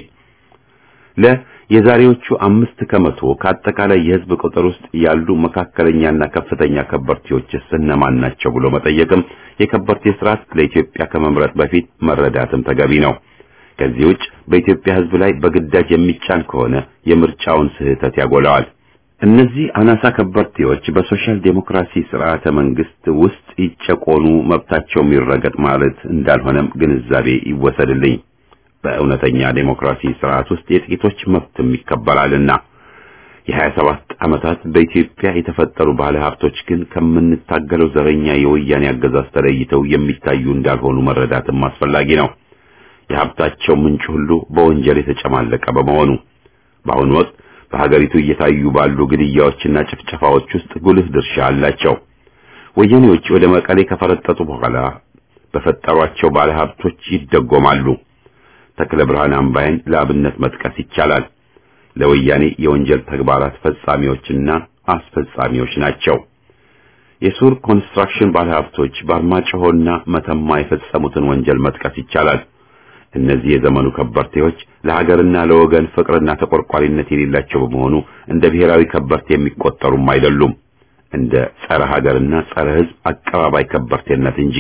ለ የዛሬዎቹ አምስት ከመቶ ከአጠቃላይ የህዝብ ቁጥር ውስጥ ያሉ መካከለኛና ከፍተኛ ከበርቴዎችስ እነማን ናቸው ብሎ መጠየቅም የከበርቴ ስርዓት ለኢትዮጵያ ከመምረጥ በፊት መረዳትም ተገቢ ነው። ከዚህ ውጭ በኢትዮጵያ ህዝብ ላይ በግዳጅ የሚጫን ከሆነ የምርጫውን ስህተት ያጎላዋል። እነዚህ አናሳ ከበርቴዎች በሶሻል ዴሞክራሲ ስርዓተ መንግስት ውስጥ ይጨቆኑ፣ መብታቸው ይረገጥ ማለት እንዳልሆነም ግንዛቤ ይወሰድልኝ። በእውነተኛ ዴሞክራሲ ስርዓት ውስጥ የጥቂቶች መብትም ይከበራልና የሀያ ሰባት ዓመታት በኢትዮጵያ የተፈጠሩ ባለ ሀብቶች ግን ከምንታገለው ዘረኛ የወያኔ አገዛዝ ተለይተው የሚታዩ እንዳልሆኑ መረዳትም አስፈላጊ ነው። የሀብታቸው ምንጭ ሁሉ በወንጀል የተጨማለቀ በመሆኑ በአሁኑ ወቅት በሀገሪቱ እየታዩ ባሉ ግድያዎችና ጭፍጨፋዎች ውስጥ ጉልህ ድርሻ አላቸው። ወያኔዎች ወደ መቀሌ ከፈረጠጡ በኋላ በፈጠሯቸው ባለ ሀብቶች ይደጎማሉ። ተክለ ብርሃን አምባይን ለአብነት መጥቀስ ይቻላል። ለወያኔ የወንጀል ተግባራት ፈጻሚዎችና አስፈጻሚዎች ናቸው። የሱር ኮንስትራክሽን ባለሀብቶች በአርማጭሆና መተማ የፈጸሙትን ወንጀል መጥቀስ ይቻላል። እነዚህ የዘመኑ ከበርቴዎች ለሀገርና ለወገን ፍቅርና ተቆርቋሪነት የሌላቸው በመሆኑ እንደ ብሔራዊ ከበርቴ የሚቆጠሩም አይደሉም፣ እንደ ጸረ ሀገርና ጸረ ሕዝብ አቀባባይ ከበርቴነት እንጂ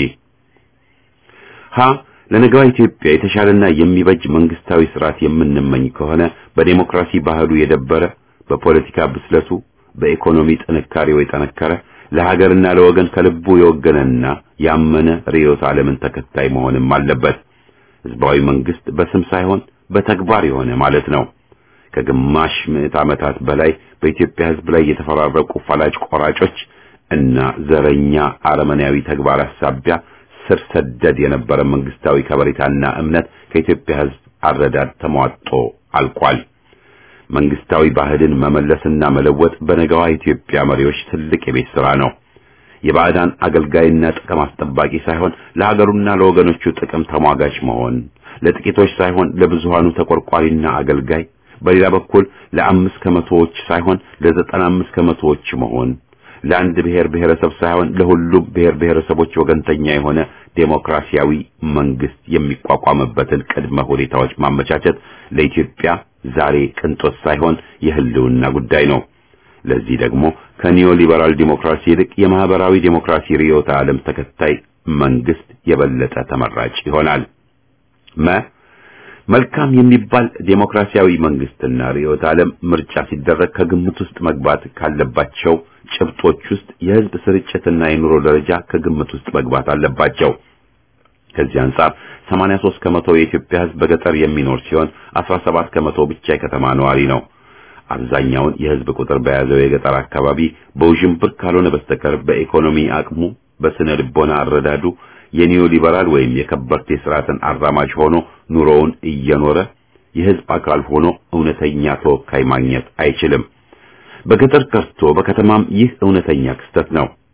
ሀ ለነገዋ ኢትዮጵያ የተሻለና የሚበጅ መንግስታዊ ስርዓት የምንመኝ ከሆነ በዴሞክራሲ ባህሉ የደበረ በፖለቲካ ብስለቱ በኢኮኖሚ ጥንካሬው የጠነከረ ለሀገርና ለወገን ከልቡ የወገነና ያመነ ርዕዮተ ዓለምን ተከታይ መሆንም አለበት። ህዝባዊ መንግስት በስም ሳይሆን በተግባር የሆነ ማለት ነው። ከግማሽ ምዕት ዓመታት በላይ በኢትዮጵያ ህዝብ ላይ የተፈራረቁ ፈላጭ ቆራጮች እና ዘረኛ አረመኔያዊ ተግባራት ሳቢያ ስር ሰደድ የነበረ መንግስታዊ ከበሬታና እምነት ከኢትዮጵያ ህዝብ አረዳድ ተሟጦ አልቋል። መንግስታዊ ባህልን መመለስና መለወጥ በነገዋ ኢትዮጵያ መሪዎች ትልቅ የቤት ሥራ ነው። የባዕዳን አገልጋይና ጥቅም አስጠባቂ ሳይሆን ለሀገሩና ለወገኖቹ ጥቅም ተሟጋች መሆን፣ ለጥቂቶች ሳይሆን ለብዙሃኑ ተቆርቋሪና አገልጋይ፣ በሌላ በኩል ለአምስት ከመቶዎች ሳይሆን ለዘጠና አምስት ከመቶዎች መሆን ለአንድ ብሔር ብሔረሰብ ሳይሆን ለሁሉም ብሔር ብሔረሰቦች ወገንተኛ የሆነ ዴሞክራሲያዊ መንግስት የሚቋቋምበትን ቅድመ ሁኔታዎች ማመቻቸት ለኢትዮጵያ ዛሬ ቅንጦት ሳይሆን የህልውና ጉዳይ ነው። ለዚህ ደግሞ ከኒዮ ሊበራል ዲሞክራሲ ይልቅ የማህበራዊ ዲሞክራሲ ርዕዮተ ዓለም ተከታይ መንግስት የበለጠ ተመራጭ ይሆናል። መ መልካም የሚባል ዴሞክራሲያዊ መንግስትና ርዕዮተ ዓለም ምርጫ ሲደረግ ከግምት ውስጥ መግባት ካለባቸው ጭብጦች ውስጥ የህዝብ ስርጭትና የኑሮ ደረጃ ከግምት ውስጥ መግባት አለባቸው። ከዚህ አንጻር 83 ከመቶ የኢትዮጵያ ህዝብ በገጠር የሚኖር ሲሆን 17 ከመቶ ብቻ የከተማ ነዋሪ ነው። አብዛኛውን የህዝብ ቁጥር በያዘው የገጠር አካባቢ በውዥንብር ካልሆነ በስተቀር በኢኮኖሚ አቅሙ፣ በስነ ልቦና አረዳዱ የኒዮ ሊበራል ወይም የከበርቴ ስርዓትን አራማጅ ሆኖ ኑሮውን እየኖረ የህዝብ አካል ሆኖ እውነተኛ ተወካይ ማግኘት አይችልም። በገጠር ቀርቶ በከተማም ይህ እውነተኛ ክስተት ነው።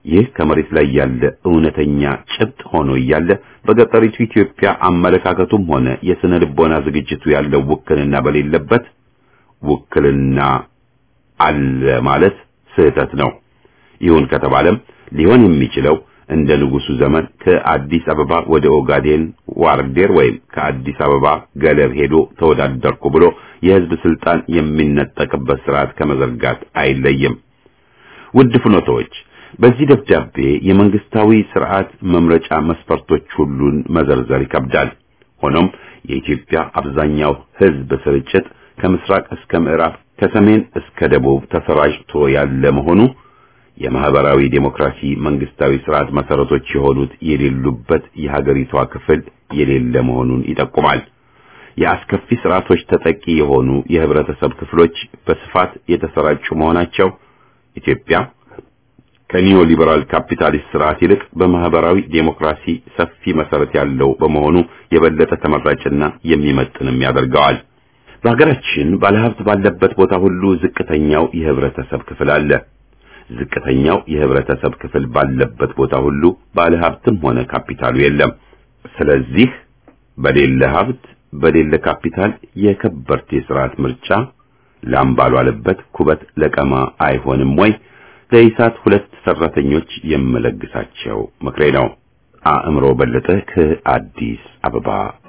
ይህ ከመሬት ላይ ያለ እውነተኛ ጭብጥ ሆኖ እያለ በገጠሪቱ ኢትዮጵያ አመለካከቱም ሆነ የስነ ልቦና ዝግጅቱ ያለው ውክልና በሌለበት ውክልና አለ ማለት ስህተት ነው። ይሁን ከተባለም ሊሆን የሚችለው እንደ ንጉሱ ዘመን ከአዲስ አበባ ወደ ኦጋዴን ዋርዴር ወይም ከአዲስ አበባ ገለብ ሄዶ ተወዳደርኩ ብሎ የህዝብ ስልጣን የሚነጠቅበት ስርዓት ከመዘርጋት አይለይም። ውድ ፍኖቶች በዚህ ደብዳቤ የመንግስታዊ ስርዓት መምረጫ መስፈርቶች ሁሉን መዘርዘር ይከብዳል። ሆኖም የኢትዮጵያ አብዛኛው ህዝብ ስርጭት ከምስራቅ እስከ ምዕራብ ከሰሜን እስከ ደቡብ ተሰራጭቶ ያለ መሆኑ የማህበራዊ ዴሞክራሲ መንግስታዊ ስርዓት መሰረቶች የሆኑት የሌሉበት የሀገሪቷ ክፍል የሌለ መሆኑን ይጠቁማል። የአስከፊ ስርዓቶች ተጠቂ የሆኑ የህብረተሰብ ክፍሎች በስፋት የተሰራጩ መሆናቸው ኢትዮጵያ ከኒዮ ሊበራል ካፒታሊስት ስርዓት ይልቅ በማህበራዊ ዴሞክራሲ ሰፊ መሰረት ያለው በመሆኑ የበለጠ ተመራጭና የሚመጥንም ያደርገዋል። በሀገራችን ባለሀብት ባለበት ቦታ ሁሉ ዝቅተኛው የህብረተሰብ ክፍል አለ። ዝቅተኛው የህብረተሰብ ክፍል ባለበት ቦታ ሁሉ ባለሀብትም ሆነ ካፒታሉ የለም። ስለዚህ በሌለ ሀብት በሌለ ካፒታል የከበርቴ ስርዓት ምርጫ ላም ባልዋለበት ኩበት ለቀማ አይሆንም ወይ? ለኢሳት ሁለት ሰራተኞች የምለግሳቸው ምክሬ ነው። አእምሮ በለጠ ከአዲስ አበባ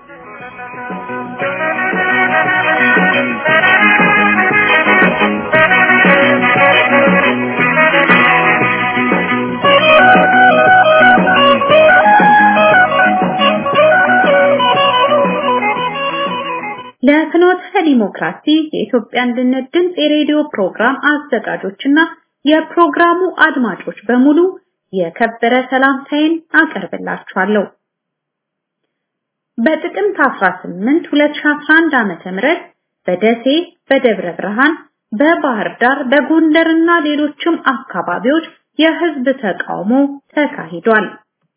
ለፍኖተ ዲሞክራሲ የኢትዮጵያ አንድነት ድምፅ የሬዲዮ ፕሮግራም አዘጋጆችና የፕሮግራሙ አድማጮች በሙሉ የከበረ ሰላምታዬን አቀርብላችኋለሁ። በጥቅምት 18 2011 ዓመተ ምህረት በደሴ፣ በደብረ ብርሃን፣ በባህር ዳር፣ በጎንደርና ሌሎችም አካባቢዎች የህዝብ ተቃውሞ ተካሂዷል።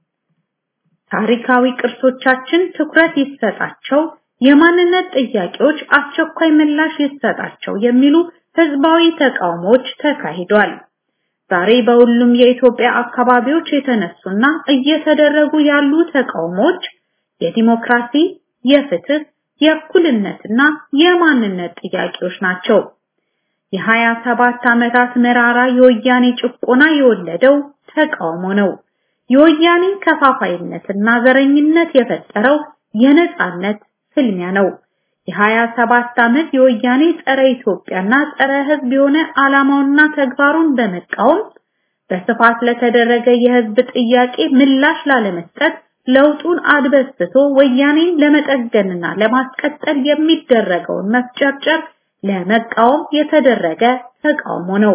ታሪካዊ ቅርሶቻችን ትኩረት ይሰጣቸው፣ የማንነት ጥያቄዎች አስቸኳይ ምላሽ ይሰጣቸው የሚሉ ህዝባዊ ተቃውሞዎች ተካሂዷል። ዛሬ በሁሉም የኢትዮጵያ አካባቢዎች የተነሱና እየተደረጉ ያሉ ተቃውሞዎች የዲሞክራሲ፣ የፍትህ፣ የእኩልነትና የማንነት ጥያቄዎች ናቸው። የሀያ ሰባት ዓመታት መራራ የወያኔ ጭቆና የወለደው ተቃውሞ ነው። የወያኔ ከፋፋይነትና ዘረኝነት የፈጠረው የነጻነት ፍልሚያ ነው። የሀያ ሰባት ዓመት የወያኔ ጸረ ኢትዮጵያና ጸረ ህዝብ የሆነ ዓላማውና ተግባሩን በመቃወም በስፋት ለተደረገ የህዝብ ጥያቄ ምላሽ ላለመስጠት ለውጡን አድበስብቶ ወያኔን ለመጠገንና ለማስቀጠል የሚደረገውን መፍጨርጨር ለመቃወም የተደረገ ተቃውሞ ነው።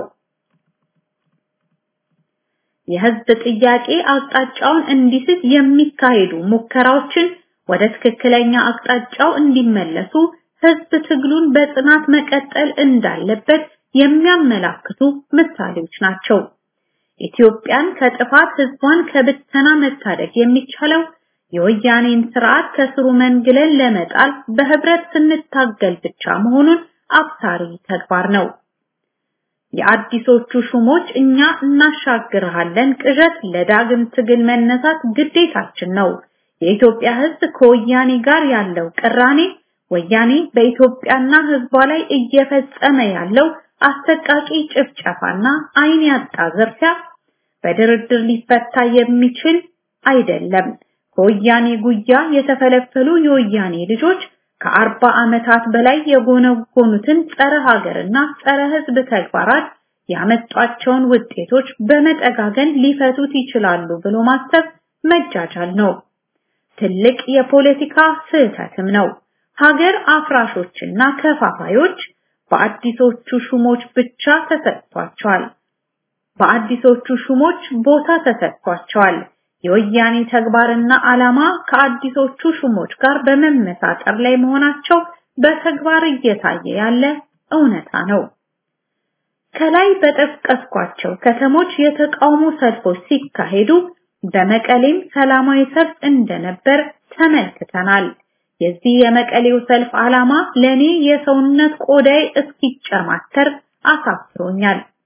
የህዝብ ጥያቄ አቅጣጫውን እንዲስት የሚካሄዱ ሙከራዎችን ወደ ትክክለኛ አቅጣጫው እንዲመለሱ ህዝብ ትግሉን በጽናት መቀጠል እንዳለበት የሚያመላክቱ ምሳሌዎች ናቸው። ኢትዮጵያን ከጥፋት ህዝቧን ከብተና መታደግ የሚቻለው የወያኔን ስርዓት ከስሩ መንግለን ለመጣል በህብረት ስንታገል ብቻ መሆኑን አብሳሪ ተግባር ነው። የአዲሶቹ ሹሞች እኛ እናሻግርሃለን ቅዠት ለዳግም ትግል መነሳት ግዴታችን ነው። የኢትዮጵያ ህዝብ ከወያኔ ጋር ያለው ቅራኔ ወያኔ በኢትዮጵያና ህዝቧ ላይ እየፈጸመ ያለው አሰቃቂ ጭፍጨፋና አይን ያጣ ዝርፊያ በድርድር ሊፈታ የሚችል አይደለም። ከወያኔ ጉያ የተፈለፈሉ የወያኔ ልጆች ከአርባ ዓመታት በላይ የጎነጎኑትን ጸረ ሀገርና ጸረ ህዝብ ተግባራት ያመጧቸውን ውጤቶች በመጠጋገን ሊፈቱት ይችላሉ ብሎ ማሰብ መጃጃል ነው። ትልቅ የፖለቲካ ስህተትም ነው። ሀገር አፍራሾችና ከፋፋዮች በአዲሶቹ ሹሞች ብቻ ተሰጥቷቸዋል። በአዲሶቹ ሹሞች ቦታ ተሰጥቷቸዋል። የወያኔ ተግባርና ዓላማ ከአዲሶቹ ሹሞች ጋር በመመሳጠር ላይ መሆናቸው በተግባር እየታየ ያለ እውነታ ነው። ከላይ በጠቀስኳቸው ከተሞች የተቃውሞ ሰልፎች ሲካሄዱ በመቀሌም ሰላማዊ ሰልፍ እንደነበር ተመልክተናል። የዚህ የመቀሌው ሰልፍ ዓላማ ለኔ የሰውነት ቆዳይ እስኪጨማተር አሳፍሮኛል።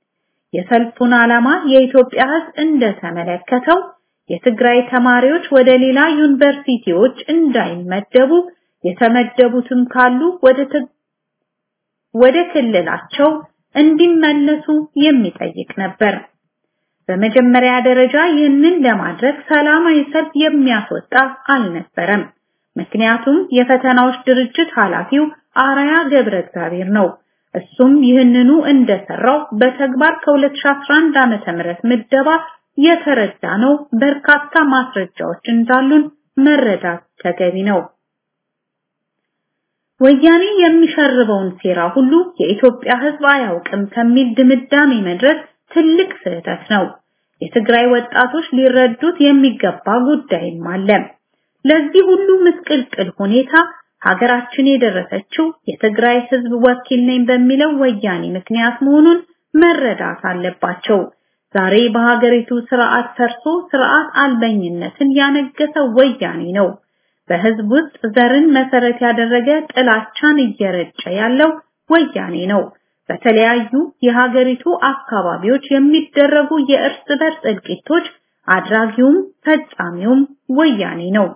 የሰልፉን ዓላማ የኢትዮጵያ ሕዝብ እንደተመለከተው የትግራይ ተማሪዎች ወደ ሌላ ዩኒቨርሲቲዎች እንዳይመደቡ የተመደቡትም ካሉ ወደ ወደ ክልላቸው እንዲመለሱ የሚጠይቅ ነበር። በመጀመሪያ ደረጃ ይህንን ለማድረግ ሰላማዊ ሰልፍ የሚያስወጣ አልነበረም። ምክንያቱም የፈተናዎች ድርጅት ኃላፊው አራያ ገብረ እግዚአብሔር ነው። እሱም ይህንኑ እንደሰራው በተግባር ከ2011 ዓመተ ምህረት ምደባ የተረዳ ነው። በርካታ ማስረጃዎች እንዳሉን መረዳት ተገቢ ነው። ወያኔ የሚሸርበውን ሴራ ሁሉ የኢትዮጵያ ሕዝብ አያውቅም ከሚል ድምዳሜ መድረስ ትልቅ ስህተት ነው። የትግራይ ወጣቶች ሊረዱት የሚገባ ጉዳይም አለ። ለዚህ ሁሉ ምስቅልቅል ሁኔታ ሀገራችን የደረሰችው የትግራይ ሕዝብ ወኪል ነኝ በሚለው ወያኔ ምክንያት መሆኑን መረዳት አለባቸው። ዛሬ በሀገሪቱ ስርዓት ፈርሶ ስርዓት አልበኝነትን ያነገሰው ወያኔ ነው። በህዝብ ውስጥ ዘርን መሰረት ያደረገ ጥላቻን እየረጨ ያለው ወያኔ ነው። በተለያዩ የሀገሪቱ አካባቢዎች የሚደረጉ የእርስ በርስ እልቂቶች አድራጊውም ፈጻሚውም ወያኔ ነው።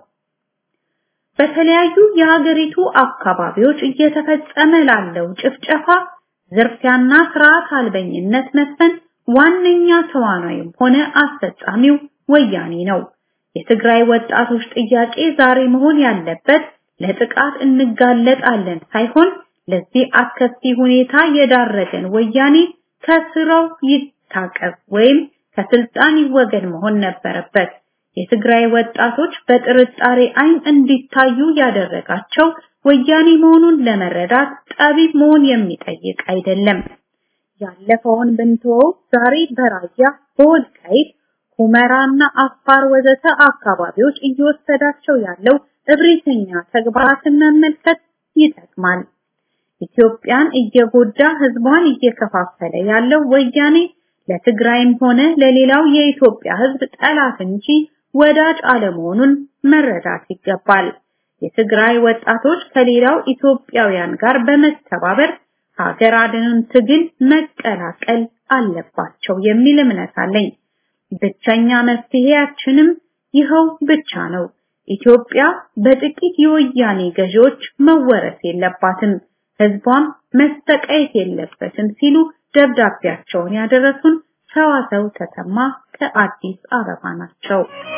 በተለያዩ የሀገሪቱ አካባቢዎች እየተፈጸመ ላለው ጭፍጨፋ፣ ዝርፊያና ስርዓት አልበኝነት መስፈን ዋነኛ ተዋናይም ሆነ አስፈጻሚው ወያኔ ነው። የትግራይ ወጣቶች ጥያቄ ዛሬ መሆን ያለበት ለጥቃት እንጋለጣለን ሳይሆን ለዚህ አስከፊ ሁኔታ የዳረገን ወያኔ ከስራው ይታቀብ ወይም ከስልጣን ይወገድ መሆን ነበረበት። የትግራይ ወጣቶች በጥርጣሬ አይን እንዲታዩ ያደረጋቸው ወያኔ መሆኑን ለመረዳት ጠቢብ መሆን የሚጠይቅ አይደለም። ያለፈውን ብንተወው ዛሬ በራያ በወልቃይት ሁመራና አፋር ወዘተ አካባቢዎች እየወሰዳቸው ያለው እብሪተኛ ተግባራትን መመልከት ይጠቅማል። ኢትዮጵያን እየጎዳ ህዝቧን እየከፋፈለ ያለው ወያኔ ለትግራይም ሆነ ለሌላው የኢትዮጵያ ህዝብ ጠላት እንጂ ወዳጅ አለመሆኑን መረዳት ይገባል። የትግራይ ወጣቶች ከሌላው ኢትዮጵያውያን ጋር በመተባበር ሀገር አድንን ትግል መቀላቀል አለባቸው የሚል እምነት አለኝ። ብቸኛ መፍትሄያችንም ይኸው ብቻ ነው። ኢትዮጵያ በጥቂት የወያኔ ገዢዎች መወረስ የለባትም፣ ህዝቧም መሰቃየት የለበትም ሲሉ ደብዳቤያቸውን ያደረሱን ሰዋሰው ተሰማ ከአዲስ አበባ ናቸው።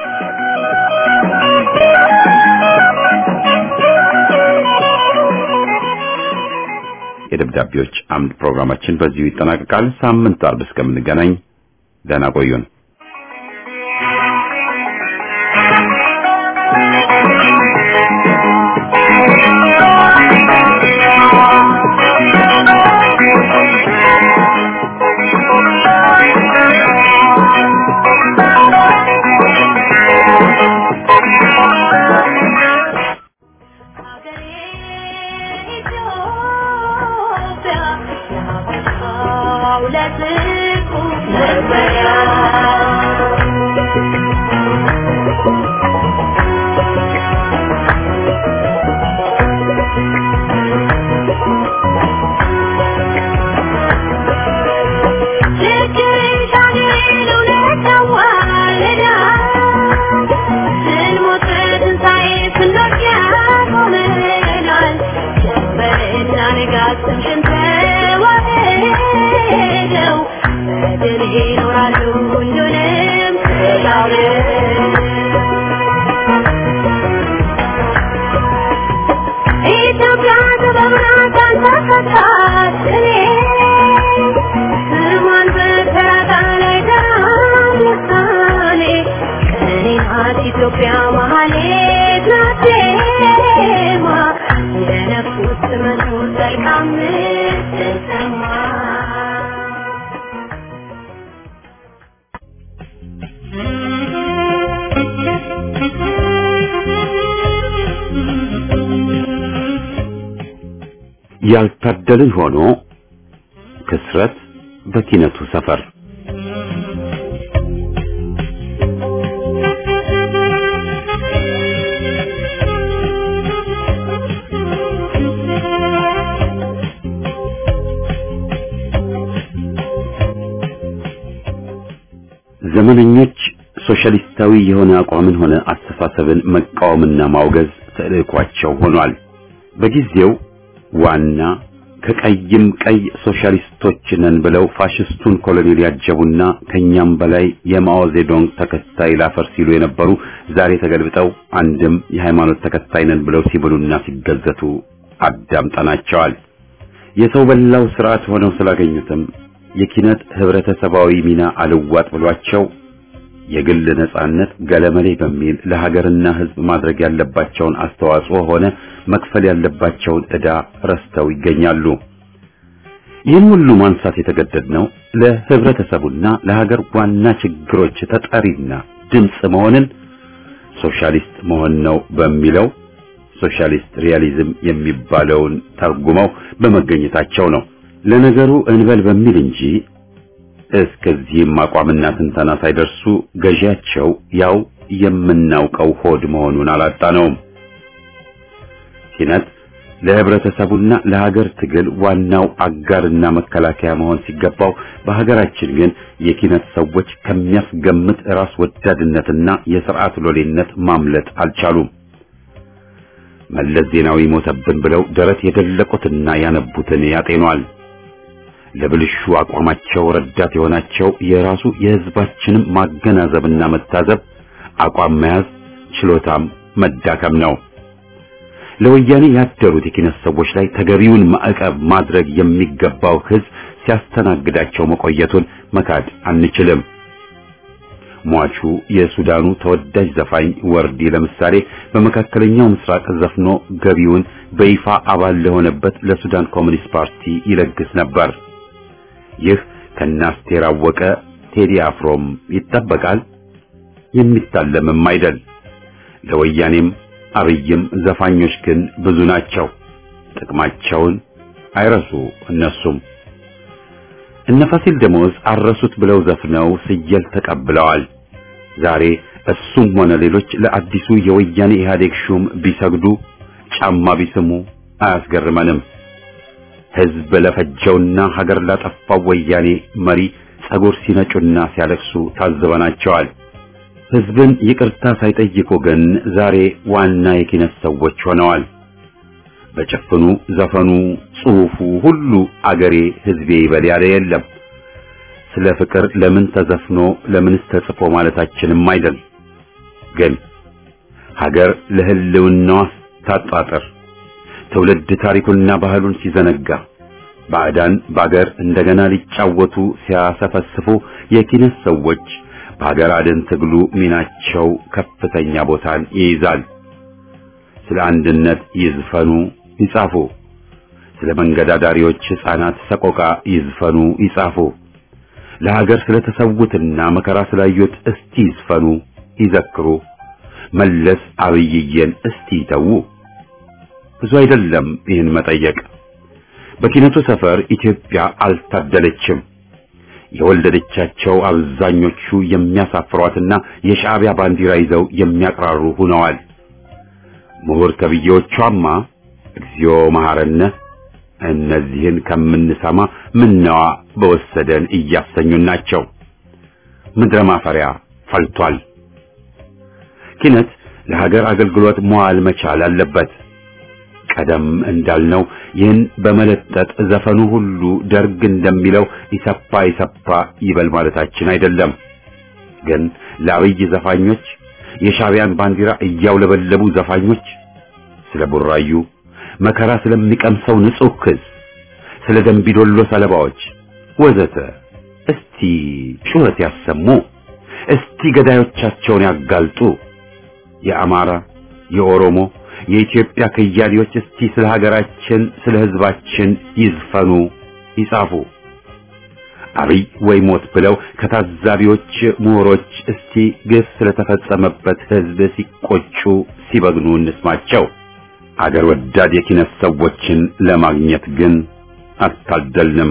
የደብዳቤዎች አምድ ፕሮግራማችን በዚሁ ይጠናቀቃል። ሳምንት አርብ እስከምንገናኝ ደህና ቆዩን። ኢትዮጵያ መሀሌት ናቴማ የነፍስ መኖር መልካም ስትሰማ ያልታደልን ሆኖ ክስረት በኪነቱ ሰፈር ዘመነኞች ሶሻሊስታዊ የሆነ አቋምን ሆነ አስተሳሰብን መቃወምና ማውገዝ ተልዕኳቸው ሆኗል። በጊዜው ዋና ከቀይም ቀይ ሶሻሊስቶች ነን ብለው ፋሽስቱን ኮሎኔል ያጀቡና ከኛም በላይ የማኦ ዜዶንግ ተከታይ ላፈር ሲሉ የነበሩ ዛሬ ተገልብጠው አንድም የሃይማኖት ተከታይ ነን ብለው ሲብሉና ሲገዘቱ አዳምጠናቸዋል። የሰው በላው ስርዓት ሆነው ስላገኙትም የኪነት ህብረተሰባዊ ሚና አልዋጥ ብሏቸው የግል ነጻነት ገለመሌ በሚል ለሀገርና ህዝብ ማድረግ ያለባቸውን አስተዋጽኦ ሆነ መክፈል ያለባቸውን ዕዳ ረስተው ይገኛሉ። ይህን ሁሉ ማንሳት የተገደድነው ለህብረተሰቡና ለሀገር ዋና ችግሮች ተጠሪና ድምፅ መሆንን ሶሻሊስት መሆን ነው በሚለው ሶሻሊስት ሪያሊዝም የሚባለውን ተርጉመው በመገኘታቸው ነው። ለነገሩ እንበል በሚል እንጂ እስከዚህም አቋምና ትንተና ሳይደርሱ ገዢያቸው ያው የምናውቀው ሆድ መሆኑን አላጣነውም። ኪነት ለህብረተሰቡና ለሀገር ትግል ዋናው አጋርና መከላከያ መሆን ሲገባው በሀገራችን ግን የኪነት ሰዎች ከሚያስገምት ራስ ወዳድነትና የስርዓት ሎሌነት ማምለጥ አልቻሉም። መለስ ዜናዊ ሞተብን ብለው ደረት የደለቁትና ያነቡትን ያጤኗል። ለብልሹ አቋማቸው ረዳት የሆናቸው የራሱ የህዝባችንም ማገናዘብና መታዘብ አቋም መያዝ ችሎታም መዳከም ነው። ለወያኔ ያደሩት የኪነት ሰዎች ላይ ተገቢውን ማዕቀብ ማድረግ የሚገባው ህዝብ ሲያስተናግዳቸው መቆየቱን መካድ አንችልም። ሟቹ የሱዳኑ ተወዳጅ ዘፋኝ ወርዲ ለምሳሌ በመካከለኛው ምስራቅ ዘፍኖ ገቢውን በይፋ አባል ለሆነበት ለሱዳን ኮሚኒስት ፓርቲ ይለግስ ነበር። ይህ ከናስቴር አወቀ ቴዲ አፍሮም ይጠበቃል፣ የሚታለምም አይደል። ለወያኔም አብይም ዘፋኞች ግን ብዙ ናቸው። ጥቅማቸውን አይረሱ እነሱም እነ ፋሲል ደሞዝ አረሱት ብለው ዘፍነው ስየል ተቀብለዋል። ዛሬ እሱም ሆነ ሌሎች ለአዲሱ የወያኔ ኢህአዴግ ሹም ቢሰግዱ ጫማ ቢስሙ አያስገርመንም። ህዝብ ለፈጀውና ሀገር ላጠፋው ወያኔ መሪ ጸጉር ሲነጩና ሲያለቅሱ ታዝበናቸዋል። ህዝብን ይቅርታ ሳይጠይቁ ግን ዛሬ ዋና የኪነት ሰዎች ሆነዋል። በጭፍኑ ዘፈኑ፣ ጽሑፉ ሁሉ አገሬ ህዝቤ ይበል ያለ የለም። ስለ ፍቅር ለምን ተዘፍኖ ለምንስ ተጽፎ ማለታችንም አይደል። ግን ሀገር ለህልውናዋ ታጣጥር ትውልድ ታሪኩንና ባህሉን ሲዘነጋ ባዕዳን በአገር እንደገና ሊጫወቱ ሲያሰፈስፉ የኪነት ሰዎች በሀገር አድን ትግሉ ሚናቸው ከፍተኛ ቦታን ይይዛል። ስለ አንድነት ይዝፈኑ ይጻፉ። ስለ መንገድ አዳሪዎች ሕፃናት ሰቆቃ ይዝፈኑ ይጻፉ። ለሀገር ስለተሰዉትና መከራ ስላዩት እስቲ ይዝፈኑ ይዘክሩ። መለስ አብይዬን እስቲ ይተዉ። ብዙ አይደለም ይህን መጠየቅ። በኪነቱ ሰፈር ኢትዮጵያ አልታደለችም። የወለደቻቸው አብዛኞቹ የሚያሳፍሯትና የሻዕቢያ ባንዲራ ይዘው የሚያቅራሩ ሆነዋል። ምሁር ተብዬዎቿማ እግዚኦ መሐረነ እነዚህን ከምንሰማ ምነዋ በወሰደን እያሰኙን ናቸው። ምድረ ማፈሪያ ፈልቷል። ኪነት ለሀገር አገልግሎት መዋል መቻል አለበት። ቀደም እንዳልነው ይህን በመለጠጥ ዘፈኑ ሁሉ ደርግ እንደሚለው ይሰፋ ይሰፋ ይበል ማለታችን አይደለም። ግን ለአብይ ዘፋኞች የሻዕቢያን ባንዲራ እያውለበለቡ ዘፋኞች ስለ ቡራዩ መከራ ስለሚቀምሰው ንጹህ ክስ፣ ስለ ደንቢዶሎ ሰለባዎች ወዘተ እስቲ ጩኸት ያሰሙ። እስቲ ገዳዮቻቸውን ያጋልጡ። የአማራ፣ የኦሮሞ፣ የኢትዮጵያ ከያኔዎች እስቲ ስለ ሀገራችን፣ ስለ ሕዝባችን ይዝፈኑ፣ ይጻፉ። አብይ ወይ ሞት ብለው ከታዛቢዎች ምሁሮች እስቲ ግፍ ስለተፈጸመበት ሕዝብ ሲቆጩ ሲበግኑ እንስማቸው። አገር ወዳድ የኪነት ሰዎችን ለማግኘት ግን አልታደልንም።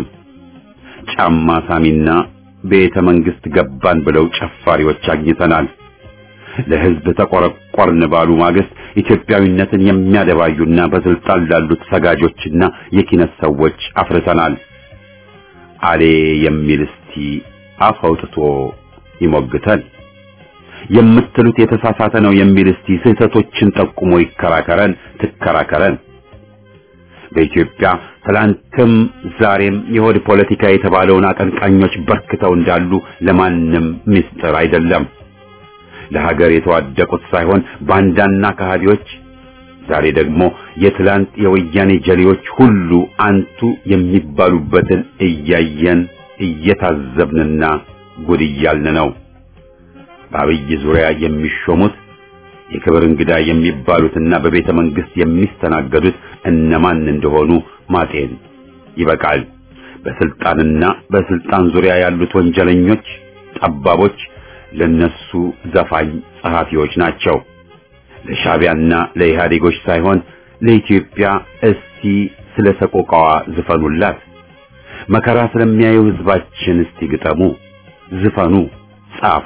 ጫማ ሳሚና ቤተ መንግስት ገባን ብለው ጨፋሪዎች አግኝተናል። ለሕዝብ ተቆረቆርን ባሉ ማግስት ኢትዮጵያዊነትን የሚያደባዩና በስልጣን ላሉት ሰጋጆችና የኪነት ሰዎች አፍርተናል። አሌ የሚል እስቲ አፍ አውጥቶ ይሞግተን። የምትሉት የተሳሳተ ነው የሚል እስቲ ስህተቶችን ጠቁሞ ይከራከረን፣ ትከራከረን። በኢትዮጵያ ትላንትም ዛሬም የሆድ ፖለቲካ የተባለውን አቀንቃኞች በርክተው እንዳሉ ለማንም ምስጢር አይደለም። ለሀገር የተዋደቁት ሳይሆን ባንዳና ከሃዲዎች፣ ዛሬ ደግሞ የትላንት የወያኔ ጀሌዎች ሁሉ አንቱ የሚባሉበትን እያየን እየታዘብንና ጉድ እያልን ነው። በአብይ ዙሪያ የሚሾሙት የክብር እንግዳ የሚባሉትና በቤተ መንግስት የሚስተናገዱት እነማን እንደሆኑ ማጤን ይበቃል። በስልጣንና በስልጣን ዙሪያ ያሉት ወንጀለኞች፣ ጠባቦች ለነሱ ዘፋኝ ጸሐፊዎች ናቸው። ለሻቢያና ለኢህአዴጎች ሳይሆን ለኢትዮጵያ እስቲ ስለ ሰቆቃዋ ዝፈኑላት። መከራ ስለሚያዩ ህዝባችን እስቲ ግጠሙ፣ ዝፈኑ፣ ጻፉ።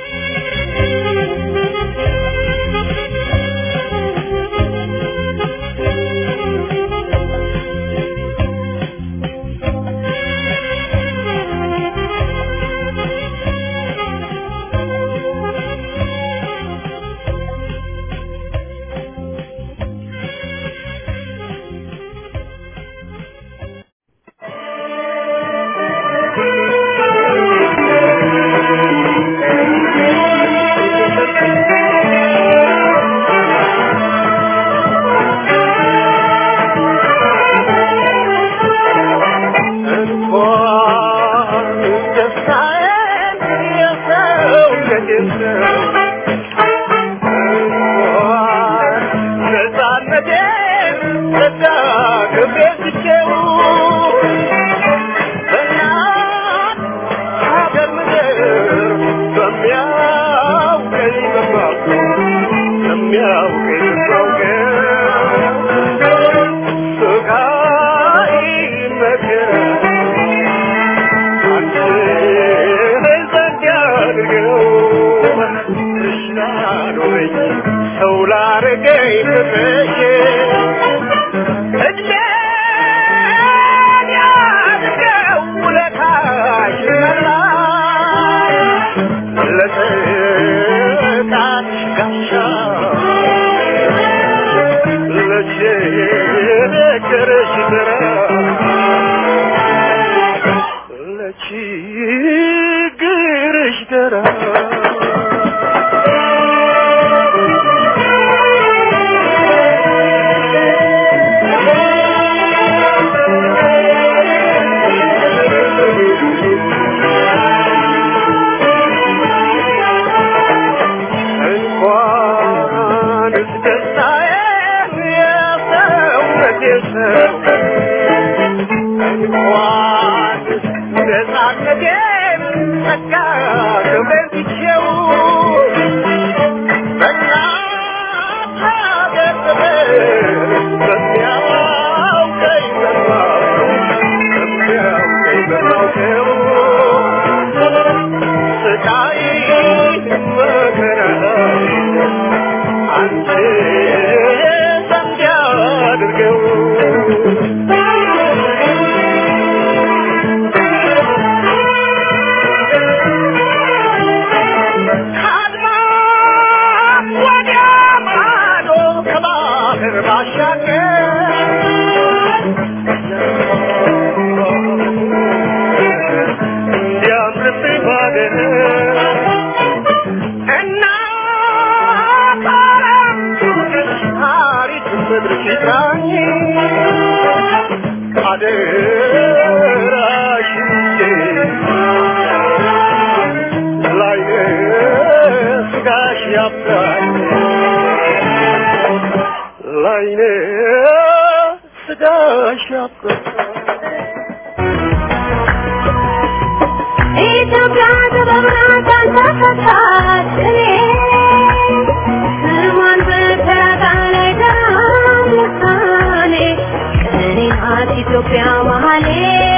ኢትዮጵያ ተበብራታ ተፈታች ስሟን በተራራ ላይ ተራሙታኔ ቀኔ ናት ኢትዮጵያ መሀሌ